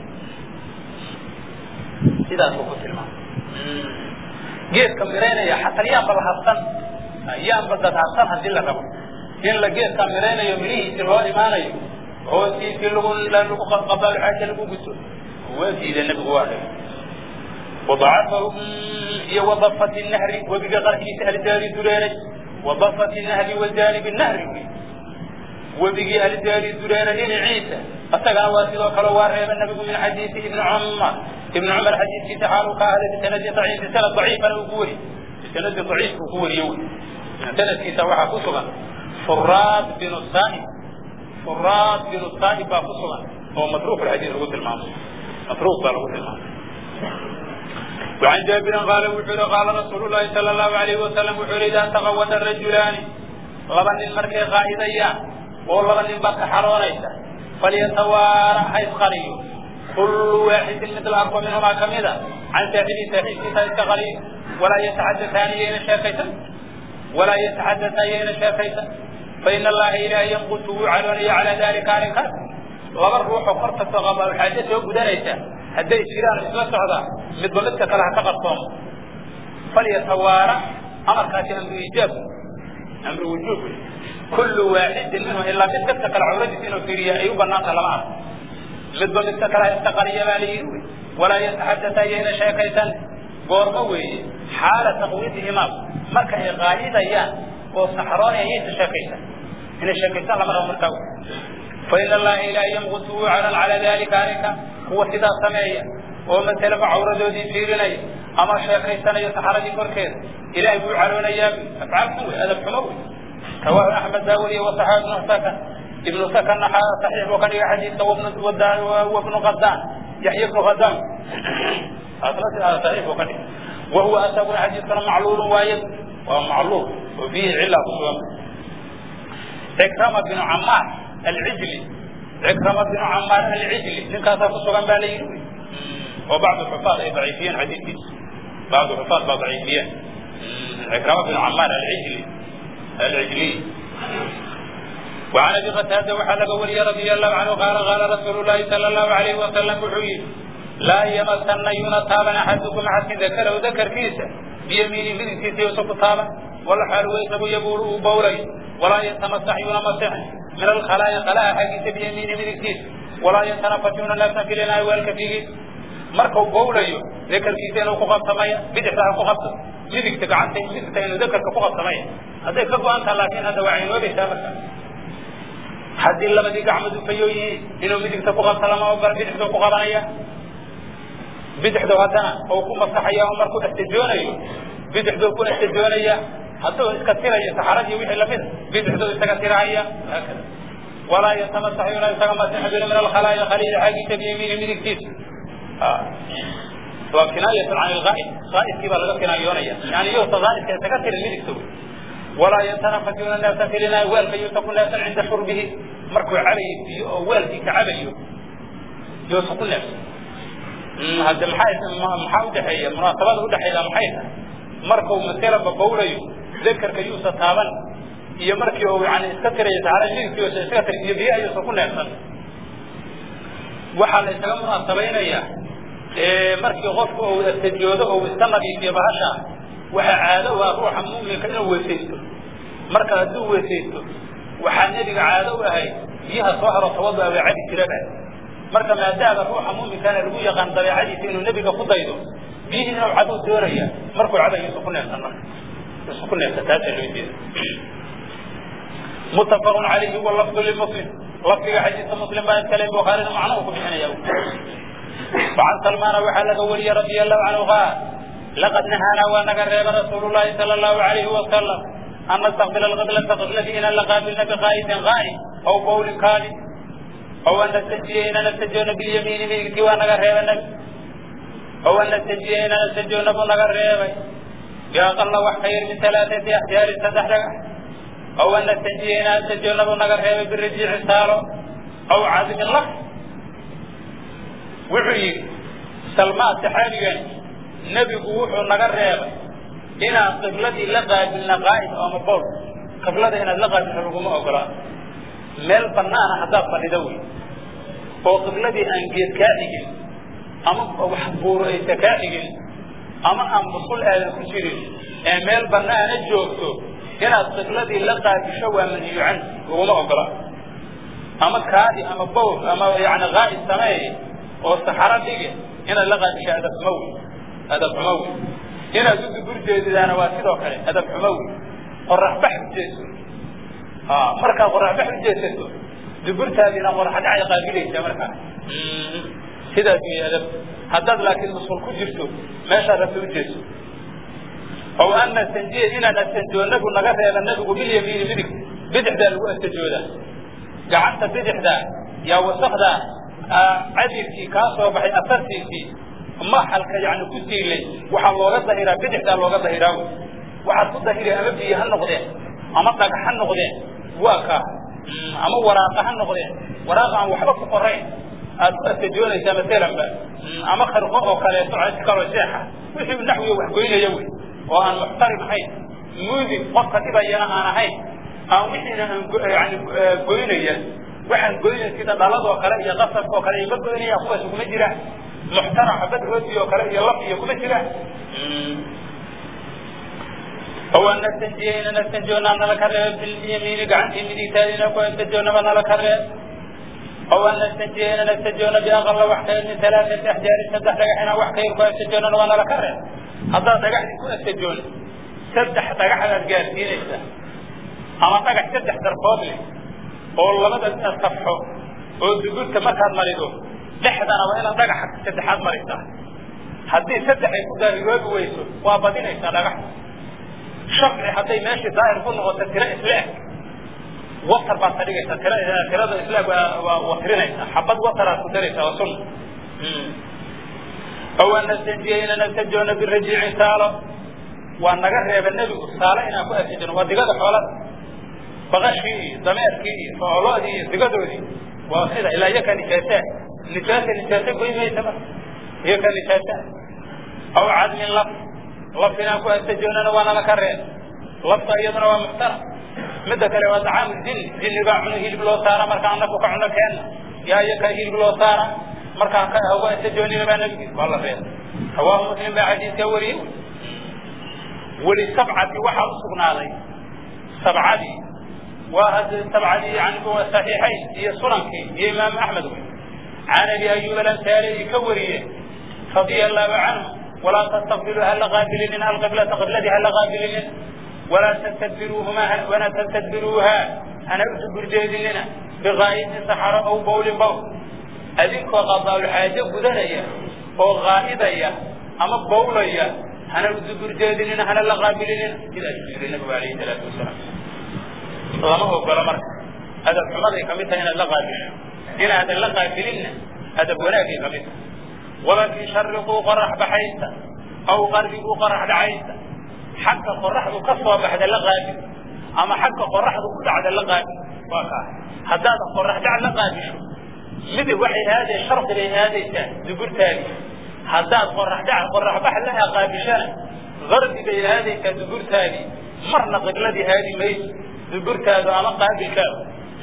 sidaasuu ku tilmaamay geedka miraynaya xataa yaanba la habsan yaanba dad habsan haddii la rabo in la geedka miraynayo midhihiisi loo imaanayo hoostiisii lagu lagu qabaal xaaja lagu guto waa diida nebigu waa dhigay وضعفه iyo وضفة النهر webiga qarkiisa aljaari dureeray وضفة النهر وجانب النهر webigii aljaari dureeray dhinaciisa asagana waa sidoo kale waa reeba nebigu min xadiisi ibni cumar ibni cumar xadiiskiisa xaaluu ka ahday bisanadi daciif bisanad daciifana uu ku weri bisanadi daciif uu ku weriye wy sanadkiisa waxaa ku sugan furaad binu saaib furaad binu saaib baa ku sugan oo matruuk alxadiid lagu tilmaamay matruuk baa lagu tilmaamay وعن جابر قال وحول قال رسول الله صلى الله عليه وسلم وحول إذا تغود الرجلان لبن المركي قائديا ولبن بك حرونيسا فليتوارى حيث قريب كل واحد مثل أقوى منهما كمذا عن ساحب ساحب كتاب قريب ولا يتحدثان ين شافيتا ولا يتحدثان ين شافيتا فإن الله إله ينقصه على على ذلك عليك لبن روح قرطة غضب الحاجة وقدريسا hadday jiraan isla socda midba midka kale ha ka qarsoomo falyatawaara amarkaasi amru ijaab amru wujuub kullu waaxidin minhum ilaa mid midka kale cawradiisa inuu fiiriya ay u banaanta lama arko midba midka kale ha iska qariya baa la yidhi walaa yataxadata ayayna sheekaysan goormo weeye xaala taqwiidihimaa marka ay qaayidayaan oo saxroonaya yaysa sheekaysan inay sheekaystaan lama rabo markaa fain allaha ilaah yamqutuhu calan cala dalika arrinka kuwa sidaa sameeya oo masalaba cawradoodii fiirinaya ama sheekaysanayo saxaradii korkeeda ilahay buu caloonayaa afcaal xun wey adab xumo wey rawaahu axmed baa weriye wasaxaa ibnu sakan ibnu sakanna saxiix buu ka dhigay xadiidka wabnu qadaan yaxya ibnu qadaan saxiix buu ka dhigay wahuwa asaguna xadiidkana macluulun waaye waa macluul oo fiihi cila ku sugan cikrama binu camaar alcijli cikrama binu camaar alcijli ninkaasaa ku sugan baa la yidhi oo bacdu xufaad ay daciifiyeen xadiidkiisa bacdu xufaad baa daciifiyeen cikrama binu camaar alcijli alcijliy وعن ابي قتاده وحل ولي رضي الله عنه قال قال رسول الله صلى الله عليه وسلم وحيي لا يمسن ينتابا احدكم حتى ذكره ذكر كيسه بيمينه من كيسه يوسف طابا ولا حال ويسب يبول بولي ولا يتمسح ينمسح من الخلايا خلايا حقيقة بيمينه من كيسه ولا يتنفسون نفسا في لنا والكفيه markuu bowlayo dakarkiisa inuu ku qabsamaya bidixda ha ku qabto midigta gacanta midigta inuu dakarka ku qabsamaya hadday ka go-an taha laakiin hadda waa aynoobaysaa marka haddii labadii gacmood ufayo yihiin inuu midigta ku qabto lama ogola bidixduu ku qabanaya bidixdu haddana uu ku masaxaya oo markuu istijoonayo bidixduu ku istijoonaya hadduu iska tirayo saxaradii wixii lamid bidixduu isaga tirahaya haakada walaa yatamasaxuuna isaga masixbina min alkhalaaya khaliida xaggiisa biyamiini midigtiisa waa kinaayatun can ilghaa'ib ghaa'ibkii baa laga kinaayoonaya yani yuusa ghaa'ibka isaga tirin midigta wey walaa yatanafasuuna naasa filina weelka yuusa ku neefsan cinda shurbihi markuu cabayo biyo oo weelkiisa cabayo yuusa ku neefsan hadde maxaa maxaa udhexeeya munaasabada udhexeeya maxay tahay markuu masalaba bowlayo dakarka yuusa taaban iyo markii uu yani iska tirayo saxara midigtiisa iska tirin iyo biyo ayuusa ku neefsan waxaa la isaga munaasabaynayaa markii qofku uu istajoodo ou iska nadiifiyo bahasha waxaa caado waa ruuxa muminka inuu weesaysto marka hadduu weesaysto waxaa nebiga caado u ahayd biyaha soo haro tawadu waa cabi jiraba marka maadaama ruuxa muminkana lagu yaqaan dabeecadiisa inuu nebiga ku daydo biyihii inuu caduu doonaya markuu cabayo isu ku neefsan marka isu ku neefsan taasaa loo jeeda متفق عليه واللفظ للمسلم لفظ حديث مسلم بان كلام بخاري معناه كبحنا وعن سلمان وحل ولي رضي الله عنه قال لقد نهانا ونقرب رسول الله صلى الله عليه وسلم أن نستقبل القبلة قبلة إن لقابلنا بقائد غائب أو قول كاذب أو أن نستجي إن نستجون باليمين من اكتوى نقرب النبي أو أن نستجي إن نستجون بنقرب يا الله وحير من ثلاثة أحجار تدحرق أو أن نستجي إن نستجون بنقرب بالرجيع سالو أو عازم اللفظ wuxuu yidhi salmaa saxaabigan nebigu wuxuu naga reebay inaan qibladii la qaabilna qaa'id ama bool qiblada inaad la qaabilna laguma ogolaa meel banaana haddaad fadhido wey oo qibladii aan geed kaa dhigin ama wax buuro aysa kaa dhigin ama aan busul aadan ku jirin ee meel banaana joogto inaad qibladii la qaabisho waa manhiyu can laguma ogola ama kaadi ama bowl ama yani qaa'id sameey oo saxaro dhige inaad la qaadisho adab xumo wey adab xumo wey inaad u dubur jeedidaana waa sidoo kale adab xumo wey qorax bax u jeeso markaad qorax bax u jeesato duburtaadiina qorax dhacay qaabilaysaa markaa sidaas wey adab haddaad laakiin musul ku jirto meeshaad rabta u jeeso ow an nastanjiya inaan astanjoo nabigu naga reeba nabigu bilyamiini midig bidixdaa lagu astanjoodaa gacanta bidixdaa yaa wasakdaa cadirkii kaa soo baxay asartiisii maxalka yani ku siilay waxaa looga dahiraa bidixdaa looga dahiraa wy waxaad ku dahiri ama biyo ha noqdeen ama dhagax ha noqdeen waa kaa ama waraaqa ha noqdeen waraaqa aan waxba ku qorayn aad ku astajoonaysaa masalanba ama kharqo oo kaleeto cid kaloo sheexa wixii naxwiga wax goynaya wey oo aan muxtarim ahayn muudib qofka dhibayana aan ahayn aan wixiina aan yani goynaya waxaan goynay sida dhaladoo kale iyo qasabka oo kale ima goynaya kuwaas kuma jira muxtara xabad rooti oo kale iyo laf iyo kuma jira ow an nastanjiyayna nastanjoona nala ka reeb bilyamiini gacantii midigtaadina ku astajoonaba nala ka reeb ow an nastanjiyayna nastajoona biaqala wax ka yar min alaaati axjaari saddex dhagax inaan wax ka yar ku astajoonana waa nala ka reeb haddaad dhagaxdii ku astajoon saddex dhagaxdaad gaarsiinaysa ama dhagax saddex darfood leh oo labada safxo oo dugurta markaad marido dhexdana waa inaad dhagaxa saddexaad marisaa haddii saddex ay ku daarigoobi weyso waa badinaysaa dhagaxda shafci hadday meeshii daahir ku noqoto tiro isla eg watar baad ka dhigaysaa tira tirada isla eg waa watirinaysaa xabad wataraad ku daraysaa waa sunna ow an nastanjiyayna nastajoona birajiicin saalo waa naga reeba nebigu saalo inaan ku astajono waa digada xoolada baqashkii iyo dameerkii iyo sooloodii iyo digadoodii waa sida ilaa iyo ka nijaasa nijaasa nijaasa goy maysa marka iyo ka nijaasa aw cadmin laf laf inaan ku astajoonana waa nala ka reeb lafta iyaduna waa muxtara midda kale waa dacaamu jin jinni baa cuno hilib loo saara markaan naku ka cuno keenna yaa iyo ka hilib loo saara markaan ka uga astajoonina baa nabigi waa la reeb rawaahu muslim baa xadiidka wariyey weli sabcati waxaa usugnaaday sabcadii waa hadda sabcadii yani saxiixayn iyo sunankii iyo imaam axmed wey can abi ayub alansaari ka wariye radia allahu canhu walaa tastaqbiluu hala qaabilinin alqiblata qibladii hala qaabilinin walaa tastadbiruuhuma wana tastadbiruuha hana usu gurjeedinina biqaa'idin saxaro aw bawlin bawl adinkoo qadaalxaajo gudanaya oo qaa'idaya ama bawlaya hana usu gurjeedinina hana la qaabilinina sidaasuu yiri nabigu alayhi salaatu wasalaam lama ogola marka adab xumaday kamid tahay inaad la qaabisho inaadan la qaabilinna adab wanaagay kamid tahay walakin shariquu qorax baxaysa aw qarbiguu qorax dhacaysa xagga qoraxdu ka soo baxda la qaabil ama xagga qoraxdu ku dhacda la qaabil waa kaa haddaadan qorax dhac la qaabisho midib waxay aadee sharqi bay aadaysaa dugurtaadi haddaad qorax dhac qorax bax la qaabishana garbi bay aadaysaa dugurtaadii marna qibladii aadi mayso dugurtaadu ama qaabilkaadu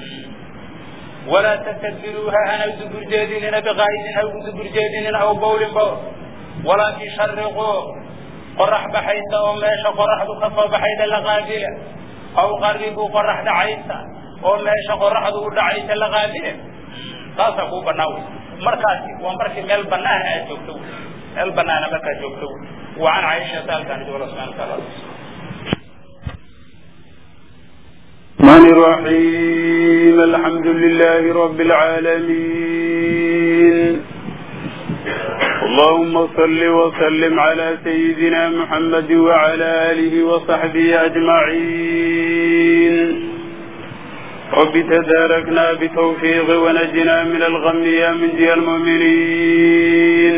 walaa tastadbiruuha hana dubur jeedinina biqaa'idin ha ugu dubur jeedinina aw bawlin bawl walaakin shariquu qorax baxaysa oo meesha qoraxdu ka soo baxayda la qaabila aw qaribuu qorax dhacaysa oo meesha qoraxdu u dhacaysa la qaabila taasaa kuu banaan wey markaasi waa markii meel banaana aad joogto wey meel banaana markaad joogto wey wa can caaishata halkaan joola subxana wataala الرحمن الرحيم الحمد لله رب العالمين اللهم صل وسلم على سيدنا محمد وعلى آله وصحبه أجمعين رب تداركنا بتوفيق ونجنا من الغم يا من جي المؤمنين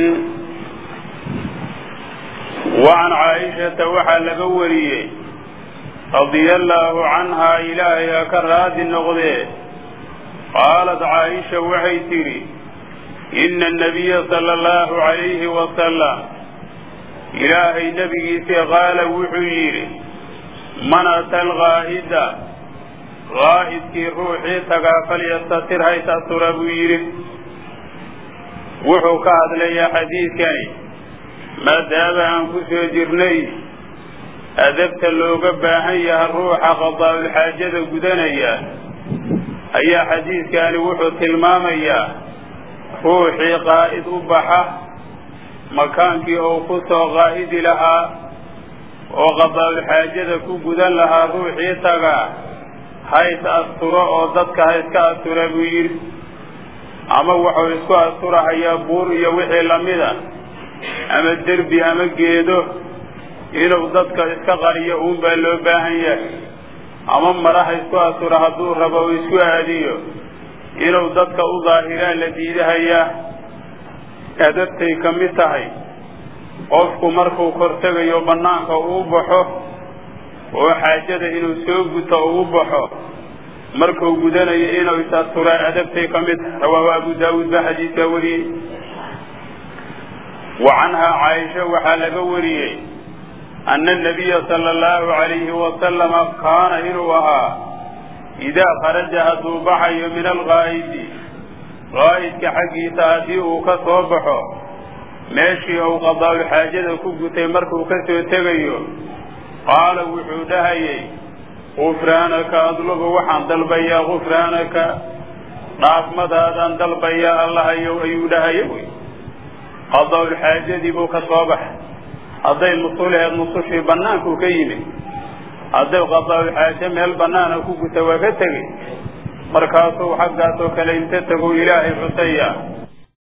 وعن عائشة وحل قوريه رضي الله عنها إلهي كراد النغذي قالت عائشة وحي تري إن النبي صلى الله عليه وسلم إلهي نبي قال وحيري من أتى الغاهدة غاهد كي روحي تقافل يستطر هاي تأثر بويري وحو كهد لي حديث كان ما داب أنفسه جرني adabta looga baahan yaha ruuxa qadaa'ulxaajada gudanaya ayaa xadiidkani wuxuu tilmaamayaa ruuxii qaa'id u baxa makaankii uu ku soo qaa'idi lahaa oo qadaa'ulxaajada ku gudan lahaa ruuxii tagaa hays asturo oo dadka ha iska astura buu yidhi ama wuxuu isku asturahayaa buur iyo wixii lamida ama derbi ama geedo inuu dadka iska qariyo uun baa loo baahan yahay ama maraha isku asuro hadduu rabo uu isku aadiyo inuu dadka u daahiraa la diidahayaa adabtay ka mid tahay qofku markuu kortegayo bannaanka uu baxo oo xaajada inuu soo guto uu baxo markuu gudanayo inuu is-asturaa adabtay ka mid tahay rawaahu abu daawuud baa xadiiskaa wariyey wa canhaa caaisha waxaa laga wariyey ana anabiya sala allahu calayhi wasalama kaana inuu ahaa idaa kharaja hadduu baxayo min alqaa'idi qaa'idka xaggiisa haddii uu ka soo baxo meeshii uu qadaa'ul xaajada ku gutay markuu ka soo tegayo qaala wuxuu dhahayay gufraanaka adlubu waxaan dalbayaa gufraanaka dhaafmadaadaan dalbayaa allahayow ayuu dhahaya wey qadaa'ul xaajadii buu ka soo baxay hadday nusuleed nusushii bannaankuu ka yimid hadday qadaa'ul xaaje meel bannaana ku guta waa ka tegey markaasuu xaggaasoo kale inta tagow ilaahay xusaya